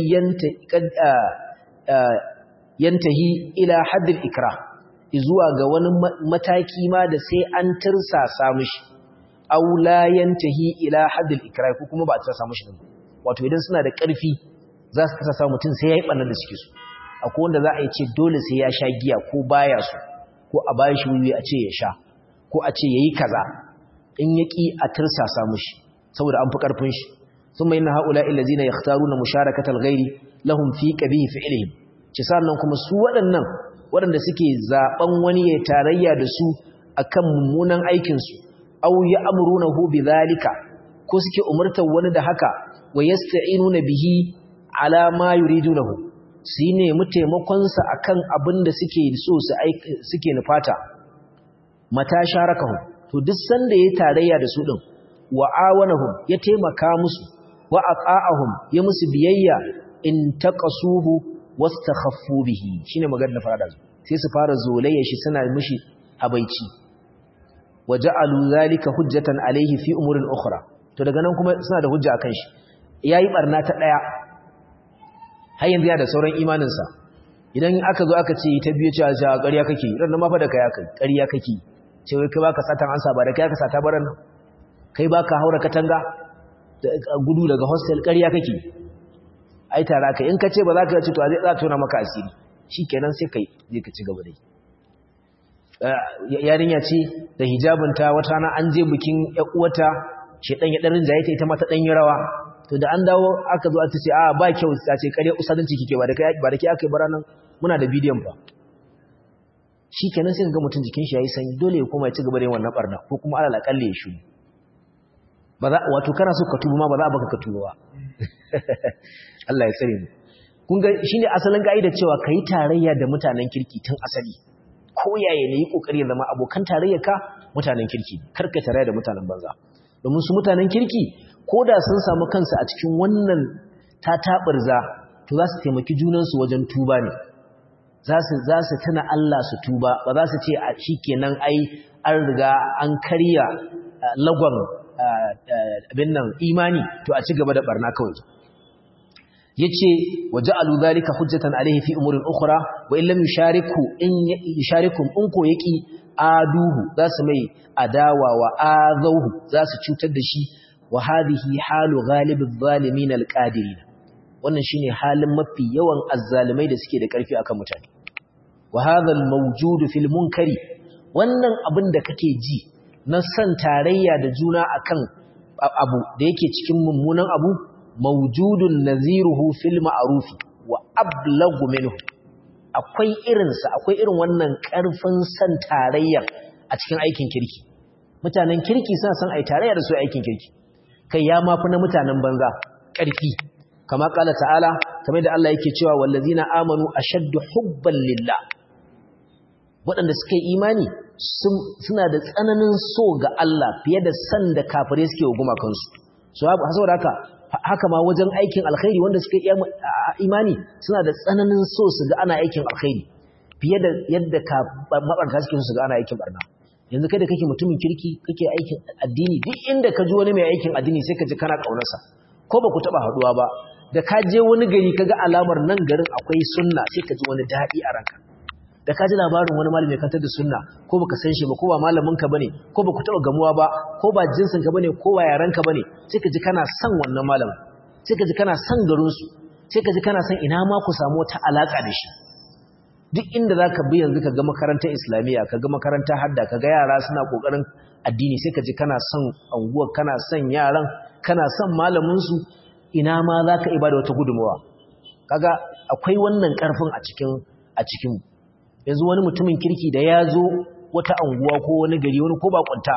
yantahi ila haddil ikra zuwa ga wani mataki ma da sai an tirsasa mishi aw la yantahi ila haddil ikra ko kuma ba a tirsasa mishi din wato idan suna da ƙarfi za su tirsasa mutum sai yayi bannan da suke so akwai wanda za a yi ce dole sai ya sha giya ko baya so ko a bayan shi wuyi a ce ya sha ko a ce yayi kaza in yaki a tirsasa mishi saboda an fi ƙarfin shi sun mai na haƙula illazina ya taru na musharakatar gairi lahun fi ƙabihi fi'ilihim ci sannan kuma su waɗannan waɗanda suke zaɓen wani ya tarayya da su a kan mummunan aikinsu au ya amuru na hu bi zalika ko suke umartar wani da haka wa ya sta'inu na bihi ala ma yuridu lahu su yi nemi taimakonsa a kan abin da suke so suke nufata mata sharakahu to duk sanda ya tarayya da su ɗin wa awanahum ya taimaka musu wa aqa'ahum ya musu biyayya in taqasuhu wastakhaffu bihi shine maganar da fara sai su fara zolayya shi suna mishi habaici waja'alu zalika hujjatan alayhi fi umurin ukhra to daga nan kuma suna da hujja akan shi yayi barna ta daya har yanzu ya da sauran imanin sa idan aka zo aka ce ta biyo cewa ja ƙarya kake ran ma fa da kai kai ƙarya kake ce wai kai baka satan ansa ba da kai aka sata baran nan kai ba ka haura katanga gudu daga hostel ƙarya kake ai tara ka in ka ce ba za ka ci to zai za tona maka asiri shi kenan sai kai zai ka ci gaba dai yarinya ce da hijabinta wata rana an je bikin uwata shedan ya dan rinjaye ta ita ma ta dan yi rawa to da an dawo aka zo aka ce a ba kyau ta ce ƙarya usadanci kike ba da kai ba da kai aka yi baranan muna da bidiyon fa shi kenan sai ga mutum jikin shi yayi sanyi dole ya koma ya ci gaba da yin wannan barna ko kuma alal akalle ya shiru ba za wato kana so ka tuba ma ba za a baka ka tuba ba Allah ya tsare mu kun ga shine asalin kaida cewa kai tarayya da mutanen kirki tun asali ko yaya ne yi kokari ya zama abokan tarayyar ka mutanen kirki karka tarayya da mutanen banza domin su mutanen kirki koda sun samu kansu a cikin wannan tatabarza to za su taimaki junansu wajen tuba ne za su za su tuna Allah su tuba ba za su ce a shikenan ai an riga an karya lagon abin nan imani to a ci gaba da barna kawai yace waja'alu dhalika hujjatan alayhi fi umurin ukhra wa in lam yushariku in yusharikum in ko yaki aduhu zasu mai adawa wa azauhu zasu cutar da shi wa hadhihi halu ghalibiz zalimin alqadirin wannan shine halin mafi yawan azzalimai da suke da karfi akan mutane wa hadha al-mawjud fil munkari wannan abin da kake ji na san tarayya da juna akan abu da yake cikin mummunan abu mawjudun naziruhu fil ma'ruf wa ablagu minhu akwai irinsa akwai irin wannan karfin san tarayya a cikin aikin kirki mutanen kirki suna san ai tarayya da su aikin kirki kai ya mafi na mutanen banza karfi kama kala ta'ala kamar da Allah yake cewa wallazina amanu ashaddu hubban lillah waɗanda suka yi imani suna da tsananin so ga Allah fiye da san da kafirai suke wa gumakansu so saboda haka haka ma wajen aikin alkhairi wanda suka yi imani suna da tsananin so su ga ana aikin alkhairi fiye da yadda ka mabarta suke su ga ana aikin barna yanzu kai da kake mutumin kirki kake aikin addini duk inda ka ji wani mai aikin addini sai ka ji kana kaunarsa ko ba ku taba haduwa ba da ka je wani gari kaga alamar nan garin akwai sunna sai ka ji wani daɗi a ranka da ka ji labarin wani malami kantar da sunna ko baka san shi ba ko ba malamin ka bane ko baku taba gamuwa ba ko ba jinsin ka bane ko ba yaran ka bane sai ka ji kana son wannan malamin sai ka ji kana son garin su sai ka ji kana son ina ma ku samu wata alaka da shi duk inda zaka bi yanzu ka ga makarantar islamiyya ka ga makarantar hadda ka ga yara suna kokarin addini sai ka ji kana son anguwa kana son yaran kana son malamin su ina ma zaka ibada wata gudunmawa kaga akwai wannan karfin a cikin a cikin yanzu wani mutumin kirki da ya zo wata anguwa ko wani gari wani ko bakunta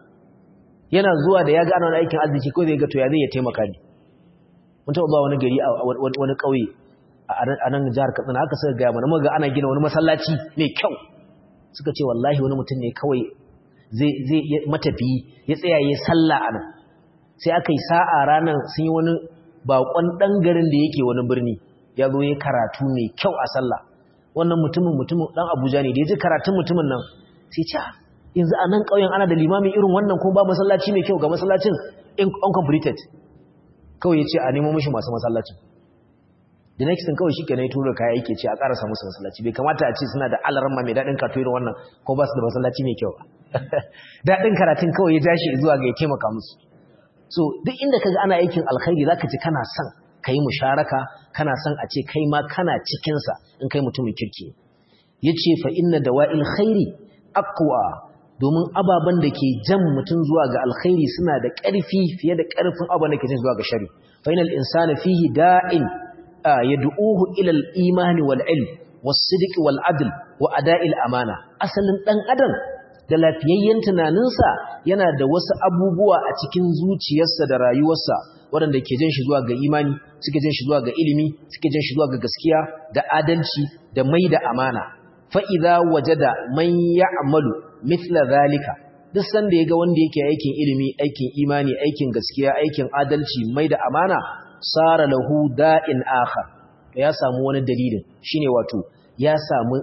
yana zuwa da ya ga ana aikin arziki ko zai ga to ya zai ya taimaka ne mun taɓa ba wani gari a wani ƙauye a nan jihar katsina haka suka gaya mana muga ana gina wani masallaci mai kyau suka ce wallahi wani mutum ne kawai zai matafiyi ya tsaya ya sallah a nan sai aka yi sa'a ranar sun yi wani baƙon ɗan garin da yake wani birni ya zo ya karatu mai kyau a sallah wannan mutumin mutumin dan Abuja ne da yaji karatun mutumin nan sai ce yanzu a nan ƙauyen ana da limami irin wannan kuma ba masallaci mai kyau ga masallacin uncompleted kawai yace a nemo mishi masu masallacin the next thing kawai shikenan ya tura kaya yake ce a ƙarasa musu masallaci bai kamata a ce suna da alarma mai daɗin kato irin wannan ko ba su da masallaci mai kyau daɗin karatun kawai ya jashi zuwa ga ya taimaka musu so duk inda kaga ana aikin alkhairi zaka ji kana son ka yi musharaka kana son a ce kai ma kana cikinsa in kai mutumin kirki ya ce fa inna da wa'il khairi akwa domin ababen da ke jan mutum zuwa ga alkhairi suna da ƙarfi fiye da ƙarfin ababen da ke jan zuwa ga shari fa inal insana fihi da'in yad'uhu ila al-imani wal ilm was sidq wal adl wa ada'il amana asalin dan adam da lafiyayyen tunaninsa yana da wasu abubuwa a cikin zuciyarsa da rayuwarsa waɗanda ke jan shi zuwa ga imani suke jan shi zuwa ga ilimi suke jan shi zuwa ga gaskiya da adalci da mai da amana fa'iza waje da man ya amalu mithla zalika duk sanda ya ga wanda yake aikin ilimi aikin imani aikin gaskiya aikin adalci mai da amana sara lahu da'in akhar ya samu wani dalilin shine wato ya samu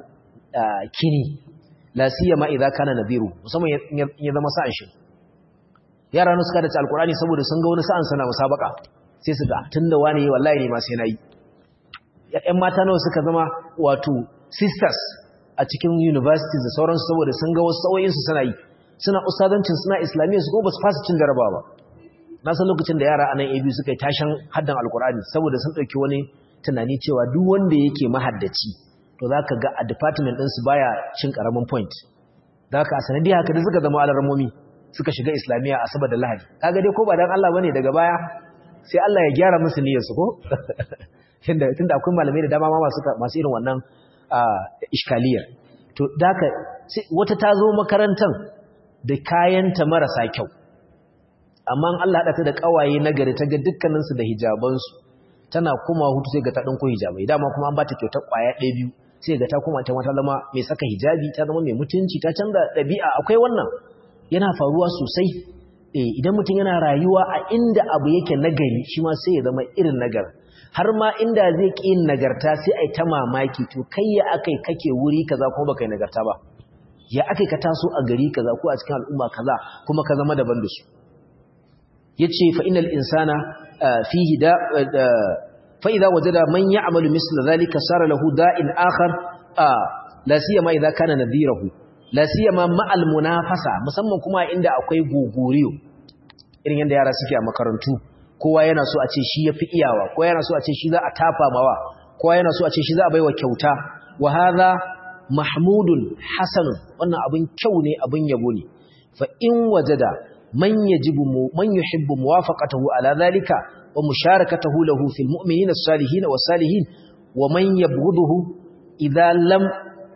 kini la siyama idza kana nadhiru musamman ya zama sa'an shi yara ne suka dace alkurani saboda sun ga wani sa'an sana musabaka sai su ga tunda wani wallahi ne ma sai nayi ƴan mata nawa suka zama wato sisters a cikin universities da sauransu saboda sun ga wasu sauyin su suna yi suna ustazancin suna islamiyya su kuma ba su fasa cin jarabawa ba na san lokacin da yara a nan AB suka yi tashan haddan alkurani saboda sun ɗauki wani tunani cewa duk wanda yake mahaddaci to za ka ga a department ɗinsu baya cin ƙaramin point da haka a sanadiyar haka da suka zama alarmomi suka shiga islamiyya a saboda lahadi kaga dai ko ba dan Allah bane daga baya sai Allah ya gyara musu niyyar su ko tunda tunda akwai malamai da dama ma masu masu irin wannan iskaliyar to daka wata ta zo makarantar da kayanta marasa kyau amma Allah hada ta da kawaye nagari ta ga dukkanin su da hijaban su tana kuma hutu sai ga ta dinko hijabai dama kuma an bata kyautar kwaya ɗaya biyu sai ga ta kuma ta mata zama mai saka hijabi ta zama mai mutunci ta canza ɗabi'a akwai wannan yana faruwa sosai idan mutum yana rayuwa a inda abu yake nagari shi ma sai ya zama irin nagar har ma inda zai ƙi yin nagarta sai a yi ta mamaki to kai ya akai kake wuri kaza kuma baka yi nagarta ba ya akai ka taso a gari kaza ko a cikin al'umma kaza kuma ka zama daban da su yace fa innal insana fihi da fa idza wajada man ya'malu misla dhalika sara lahu da'in akhar la siyama idza kana nadhirahu la siyama ma'al munafasa musamman kuma inda akwai gogoriyo irin yanda yara suke a makarantu kowa yana so a ce shi yafi iyawa kowa yana so a ce shi za a tafa mawa kowa yana so a ce shi za a baiwa kyauta wa hadha mahmudun hasanun wannan abin kyau ne abin yabo ne fa in wajada man yajibu man yuhibbu muwafaqatahu ala dhalika wa musharakatahu lahu fil mu'minina as-salihin was-salihin wa man yabghuduhu idha lam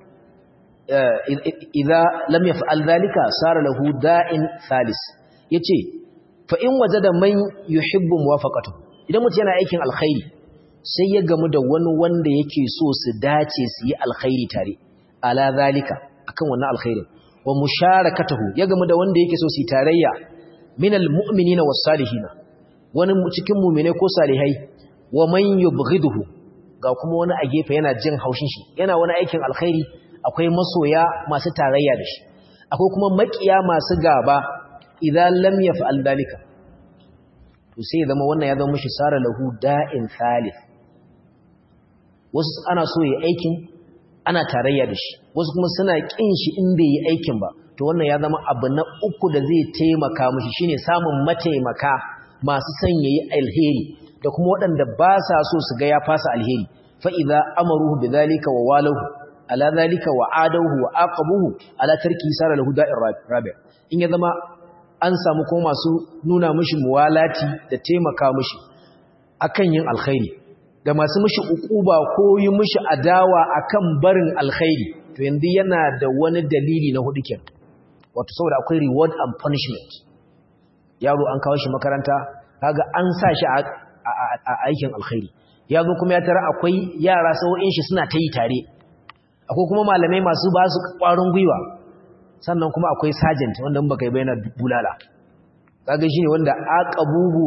idha lam yaf'al dhalika sara lahu da'in thalis yace fa in wajada man yuhibbu muwafaqatahu idan mutum yana aikin alkhairi sai ya gamu da wani wanda yake so su dace su yi alkhairi tare ala zalika akan wannan alkhairin wa musharakatahu ya gamu da wanda yake so su yi tarayya minal mu'minina was salihina wani cikin mu'mine ko salihai wa man yubghiduhu ga kuma wani a gefe yana jin haushin shi yana wani aikin alkhairi akwai masoya masu tarayya da shi akwai kuma makiya masu gaba idan lam yaf'al dalika to sai zama wannan ya zama mishi sara lahu da'in thalith wasu ana so yi aikin ana tarayya da shi wasu kuma suna kin shi in bai yi aikin ba to wannan ya zama abu na uku da zai taimaka mishi shine samun mataimaka masu son yayi alheri da kuma waɗanda ba sa so su ga ya fasa alheri fa idza amaruhu bidhalika wa walahu ala dhalika wa adahu wa aqabuhu ala tarki sara lahu da'ir rabi in ya zama an samu kuma masu nuna mishi muwalati da taimaka mishi akan yin alkhairi da masu mishi ukuba ko yi mishi adawa akan barin alkhairi to yanzu yana da wani dalili na hudu kenan wato saboda akwai reward and punishment yaro an kawo shi makaranta kaga an sa shi a aikin alkhairi ya zo kuma ya tara akwai yara sau'in shi suna ta yi tare akwai kuma malamai masu ba su ƙwarin gwiwa sannan kuma akwai sergeant wanda baka yi bayyana bulala kaga shine wanda aqabuhu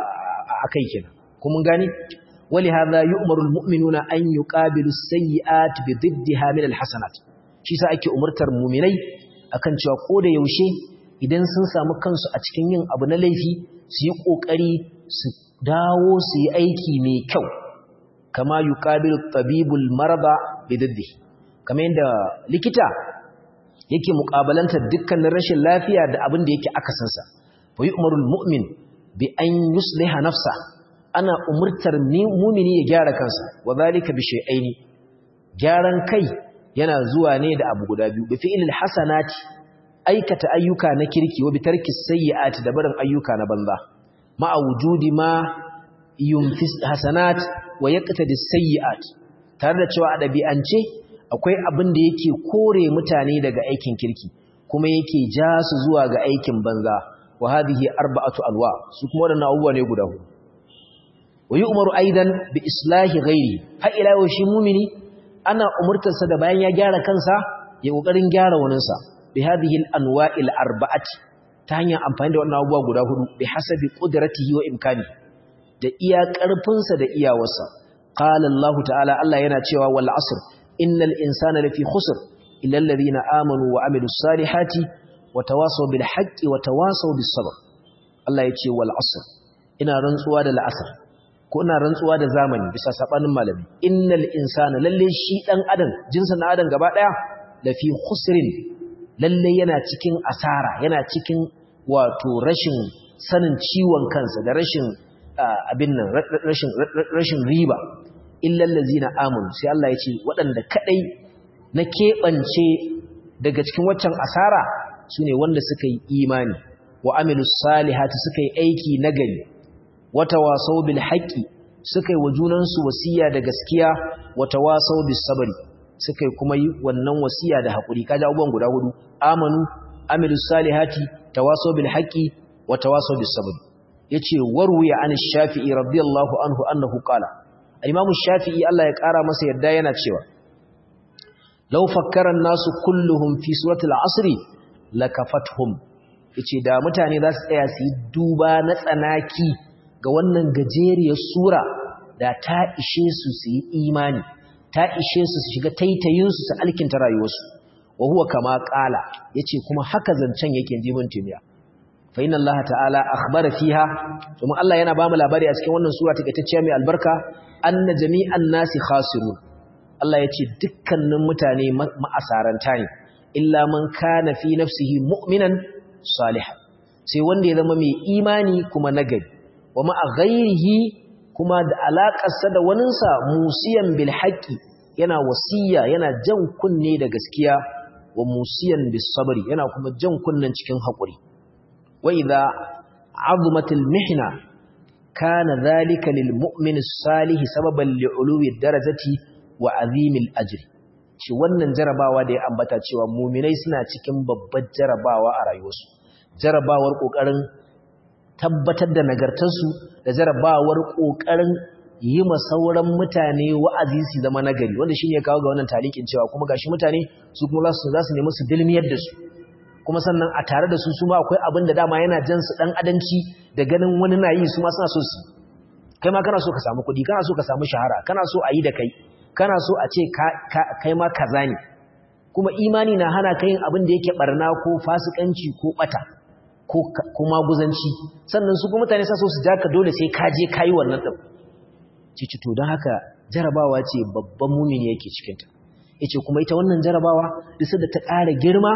a kai kenan kuma gani wali hadha yu'maru almu'minuna an yuqabilu as-sayyi'at bi diddiha min alhasanat shi sa ake umurtar mu'minai akan cewa ko da yaushe idan sun samu kansu a cikin yin abu na laifi su yi kokari su dawo su yi aiki mai kyau kama yuqabilu tabibul marada bi diddihi kamar yadda likita yake muƙabalantar dukkanin rashin lafiya da abin da yake akasinsa fa yu'maru almu'min bi an yusliha nafsa ana umurtar mu'mini ya gyara kansa wa zalika bi shay'aini gyaran kai yana zuwa ne da abu guda biyu bi fi'lil hasanati aikata ayyuka na kirki wa bi tarki sayyi'ati da barin ayyuka na banza ma wujudi ma yunfis hasanat wa yaqtadi sayyi'at tare da cewa a dabi'ance akwai abin da yake kore mutane daga aikin kirki kuma yake ja su zuwa ga aikin banza wa hadhihi arba'atu alwa su kuma wadannan abubuwa ne guda hudu wa yu'maru aidan bi islahi ghairi ha ila yau shi mumini ana umurtar sa da bayan ya gyara kansa ya kokarin gyara waninsa bi hadhihi al-anwa'il arba'ati ta hanyar amfani da wannan abubuwa guda hudu bi hasabi qudratihi wa imkani da iya karfinsa da iyawarsa qala Allah ta'ala Allah yana cewa wal asr innal insana lafi khusr illa alladhina amanu wa amilus salihati wa tawasaw bil haqqi wa tawasaw bis sabr Allah yace wal asr ina rantsuwa da la'asar ko ina rantsuwa da zamani bisa sabanin malami innal insana lalle shi dan adam jinsin dan adam gaba daya lafi khusrin lalle yana cikin asara yana cikin wato rashin sanin ciwon kansa da rashin abin nan rashin rashin riba illal ladzina amanu sai Allah ya ce waɗanda kadai na keɓance daga cikin waccan asara sune wanda suka yi imani wa amilus salihati suka yi aiki nagari wata wasau bil haqqi suka yi wa junansu wasiya da gaskiya wata wasau bis sabri suka yi kuma yi wannan wasiya da hakuri kaji abubuwan guda hudu amanu amilus salihati tawasau bil haqqi wa tawasau bis sabri yace warwiya an shafi'i radiyallahu anhu annahu qala al-imam shafi'i Allah ya kara masa yadda yana cewa law fakkara an-nasu kulluhum fi surati al-asr lakafathum yace da mutane za su tsaya su yi duba na tsanaki ga wannan gajeriyar sura da ta ishe su su yi imani ta ishe su su shiga taitayinsu su alkinta rayuwarsu wa huwa kama qala yace kuma haka zancen yake jimin tumiya fa inna Allah ta'ala akhbara fiha kuma Allah yana ba mu labari a cikin wannan sura takaitacciya mai albarka anna jami'an nasi khasirun Allah yace dukkanin mutane ma'asaranta ne illa man kana fi nafsihi mu'minan salihan sai wanda ya zama mai imani kuma nagari wa ma'a ghairihi kuma da alaƙarsa da waninsa musiyan bil haqqi yana wasiya yana jan kunne da gaskiya wa musiyan bis sabri yana kuma jan kunnen cikin haƙuri wa idza azumatil mihna kana dhalika lil mu'min salih sababan li uluwi darajati wa azimil ajri shi wannan jarabawa da ya ambata cewa mu'minai suna cikin babbar jarabawa a rayuwarsu jarabawar kokarin tabbatar da nagartarsu da jarabawar kokarin yi ma sauran mutane wa'azi su zama nagari wanda shine ya kawo ga wannan talikin cewa kuma gashi mutane su kuma za su za su nemi su dilmiyar da su kuma sannan a tare da su su ma akwai abin da dama yana jan su dan adanci da ganin wani na yi su ma suna so su kai ma kana so ka samu kuɗi kana so ka samu shahara kana so a yi da kai kana so a ce kai ma kaza ne kuma imani na hana ka yin abin da yake barna ko fasikanci ko bata ko maguzanci sannan su kuma mutane sa so su ja ka dole sai ka je ka yi wannan ɗin cici to don haka jarabawa ce babban mumini yake cikinta ya ce kuma ita wannan jarabawa duk da ta ƙara girma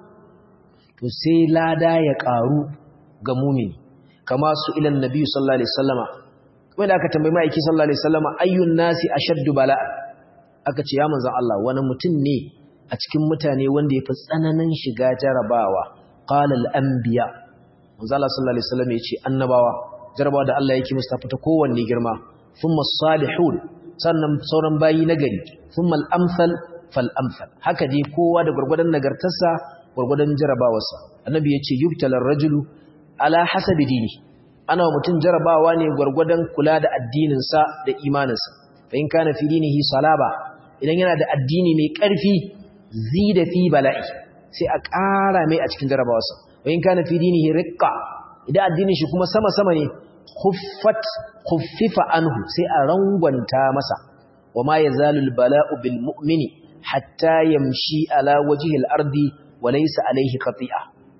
to sai lada ya ƙaru ga mumini kama su ilan nabi sallallahu alaihi wasallama kuma da aka tambayi ma'aiki sallallahu alaihi wasallama ayyun nasi ashaddu bala aka ce ya manzon Allah wani mutum ne a cikin mutane wanda ya fi tsananin shiga jarabawa qala al-anbiya manzon Allah sallallahu alaihi wasallama ya ce annabawa jarabawa da Allah yake musu ta fita kowanne girma thumma salihun sannan sauran bayi nagari thumma al-amsal fal amsal haka dai kowa da gurgurdan nagartarsa gurgurdan jarabawarsa annabi yace yubtalar rajulu ala hasabi dini ana mutum jarabawa ne gurgurdan kula da addinin sa da imaninsa fa in kana fi dinihi salaba idan yana da addini mai karfi zida fi bala'i sai a ƙara mai a cikin jarabawarsa wa in kana fi dinihi riqqa idan addinin shi kuma sama sama ne khuffat khuffifa anhu sai a rangwanta masa wama yazalu albala'u bil mu'mini hatta yamshi ala wajhi al-ardi wa laysa alayhi qati'a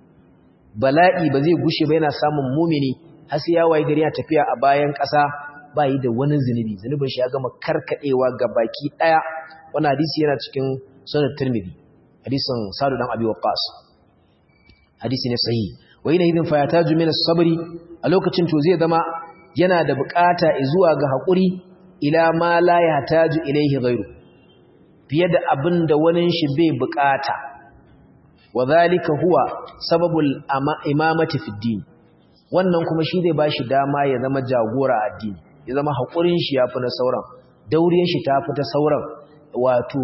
bala'i ba zai gushe ba yana samun mu'mini har sai ya waye gari ya tafiya a bayan ƙasa ba yi da wani zunubi zunubin shi ya gama karkadewa ga baki daya wannan hadisi yana cikin sunan tirmidhi hadisin sadu dan abi waqqas hadisi ne sahihi wa ina idin fa yataju min as-sabri a lokacin to zai zama yana da bukata zuwa ga haƙuri ila ma la yahtaju ilayhi ghayru fiye da abin da wani shi bai bukata wadhalika huwa sababul imamati fi din wannan kuma shi zai bashi dama ya zama jagora a addini ya zama haƙurin shi yafi na sauran dauriyar shi tafi ta sauran wato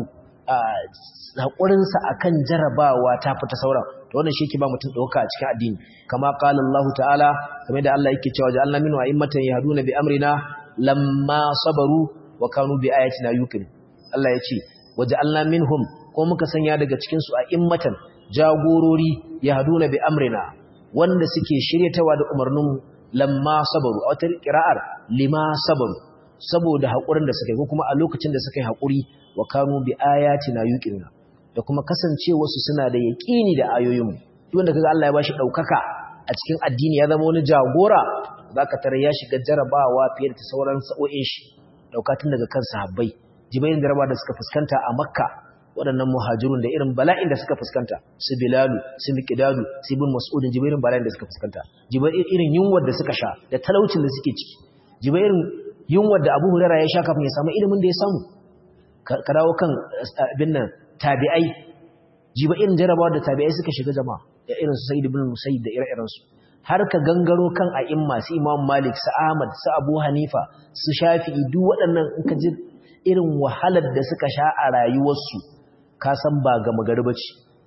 haƙurinsa akan jarabawa tafi ta sauran to wannan shi yake ba mutum dauka a cikin addini kama qala Allah ta'ala kamar da Allah yake cewa ja'alna minhu a'immatan yahduna bi amrina lamma sabaru wa kanu bi ayatina yuqin Allah yace waja'alna minhum ko muka sanya daga cikin su a'immatan jagorori yahduna bi amrina wanda suke shiryatawa da umarnin lamma sabaru a wata qira'ar lima sabaru saboda hakurin da suka yi ko kuma a lokacin da suka yi hakuri wa kanu bi ayatina yuqinuna da kuma kasancewarsu suna da yaƙini da ayoyinmu wanda kaga Allah ya bashi ɗaukaka a cikin addini ya zama wani jagora zaka tare ya shiga jarabawa fiye da sauran sa'o'in shi daukatun daga kan sahabbai jibayin jarabawa da suka fuskanta a Makka waɗannan muhajirun da irin bala'in da suka fuskanta su Bilalu su Miqdadu su Ibn Mas'ud jibayin bala'in da suka fuskanta jibayin irin yunwar da suka sha da talaucin da suke ciki jibayin yunwar da Abu Hurairah ya sha kafin ya samu ilimin da ya samu ka dawo kan abin nan tabi'ai jiba irin jarabawa da tabi'ai suka shiga jama'a da irin su Sayyid ibn Musayyib da ire-iren su har ka gangaro kan a'imma su Imam Malik su Ahmad su Abu Hanifa su Shafi'i duk waɗannan in ka ji irin wahalar da suka sha a rayuwarsu ka san ba ga magariba ce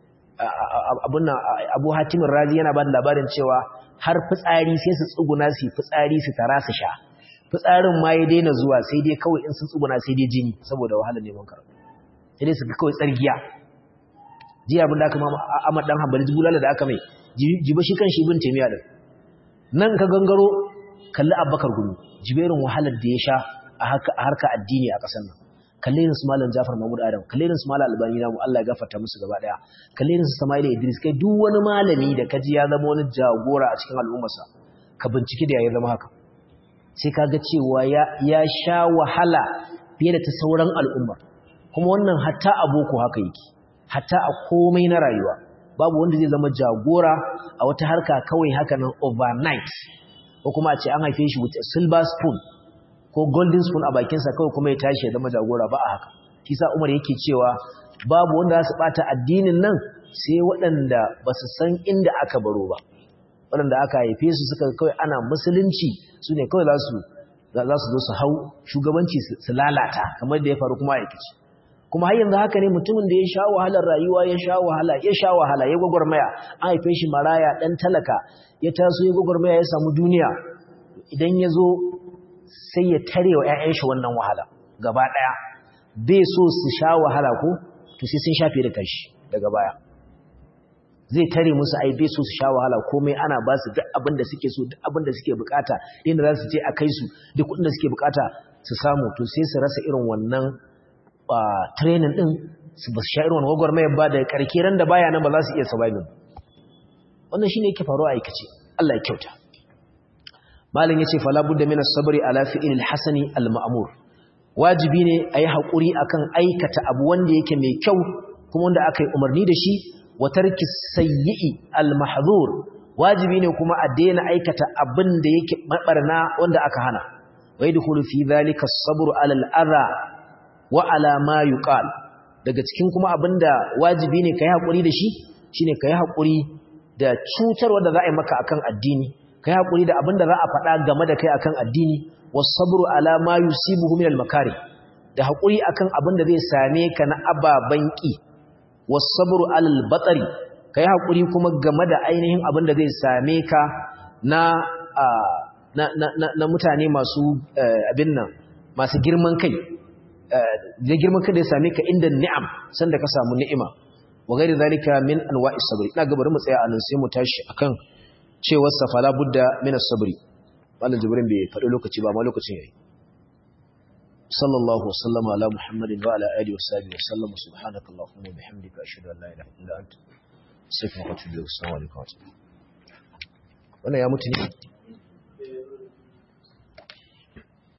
abun Abu Hatim Razi yana ba da labarin cewa har fitsari sai su tsuguna su fitsari su tara su sha fitsarin ma ya daina zuwa sai dai kawai in sun tsuguna sai dai jini saboda wahalar neman karatu sai dai su ga kawai tsargiya ji abin da aka ma Ahmad dan Hanbali jibulala da aka mai jiba shi kan shi ibn Taymiyyah din nan ka gangaro kalli Abubakar Gumi jiberin wahalar da ya sha a haka a harka addini a kasar nan kalli irin su Malam Jafar Mahmud Adam kalli irin su Malam Albani namu Allah ya gafarta musu gaba daya kalli irin su Sama'ila Idris kai duk wani malami da kaji ya zama wani jagora a cikin al'ummarsa ka bincike da ya zama haka sai kaga cewa ya ya sha wahala fiye da ta sauran al'ummar kuma wannan hatta a boko haka yake hatta a komai na rayuwa babu wanda zai zama jagora a wata harka kawai haka nan overnight ko kuma a ce an haife shi with a silver spoon ko golden spoon a bakinsa kawai kuma ya tashi ya zama jagora ba a haka kisa Umar yake cewa babu wanda za su bata addinin nan sai waɗanda ba su san inda aka baro ba waɗanda aka haife su suka kawai ana musulunci su ne kawai za su za su zo su hau shugabanci su lalata kamar da ya faru kuma aikaci kuma har yanzu haka ne mutumin da ya sha wahalar rayuwa ya sha wahala ya sha wahala ya gwagwarmaya an haife shi maraya dan talaka ya taso ya gwagwarmaya ya samu duniya idan ya zo sai ya tare wa 'ya'yan shi wannan wahala gaba ɗaya bai so su sha wahala ko to sai sun shafe da kashi daga baya zai tare musu ai bai so su sha wahala komai ana ba su duk abin da suke so duk abin da suke bukata inda za su je a kai su duk kudin da suke bukata su samu to sai su rasa irin wannan training din su ba su sha irin wannan gwagwarmayar ba da karke ran da baya nan ba za su iya surviving wannan shine yake faruwa a aikace Allah ya kyauta malam yace fala budda min as-sabri ala fi'il al-hasani al-ma'mur wajibi ne ayi hakuri akan aikata abu wanda yake mai kyau kuma wanda aka yi umarni da shi wa tarki sayyi'i al-mahdhur wajibi ne kuma a daina aikata abin da yake mabarna wanda aka hana wa yadkhulu fi dhalika as-sabru ala al-adha wa ala ma yuqal daga cikin kuma abinda wajibi ne kai hakuri da shi shine kai hakuri da cutarwa da za a yi maka akan addini kai hakuri da abinda za a faɗa game da kai akan addini was-sabru ala ma yusibuhu min al-makari da hakuri akan abinda zai same ka na ababan ki was-sabru ala al-batari kai hakuri kuma game da ainihin abinda zai same ka na na na, na mutane masu abin nan masu girman kai da girman kai da ya same ka inda ni'am sanda ka samu ni'ima wa gairi zalika min anwa'i sabri ina ga bari mu tsaya anan sai mu tashi akan cewar safala budda min as-sabri mallan jibrin bai faɗi lokaci ba ma lokacin yayi sallallahu wasallama ala muhammadin wa ala alihi wa sahbihi wa sallam subhanaka allahumma wa bihamdika ashhadu an la ilaha illa anta astaghfiruka wa atubu ilaik assalamu alaikum wannan ya mutu ne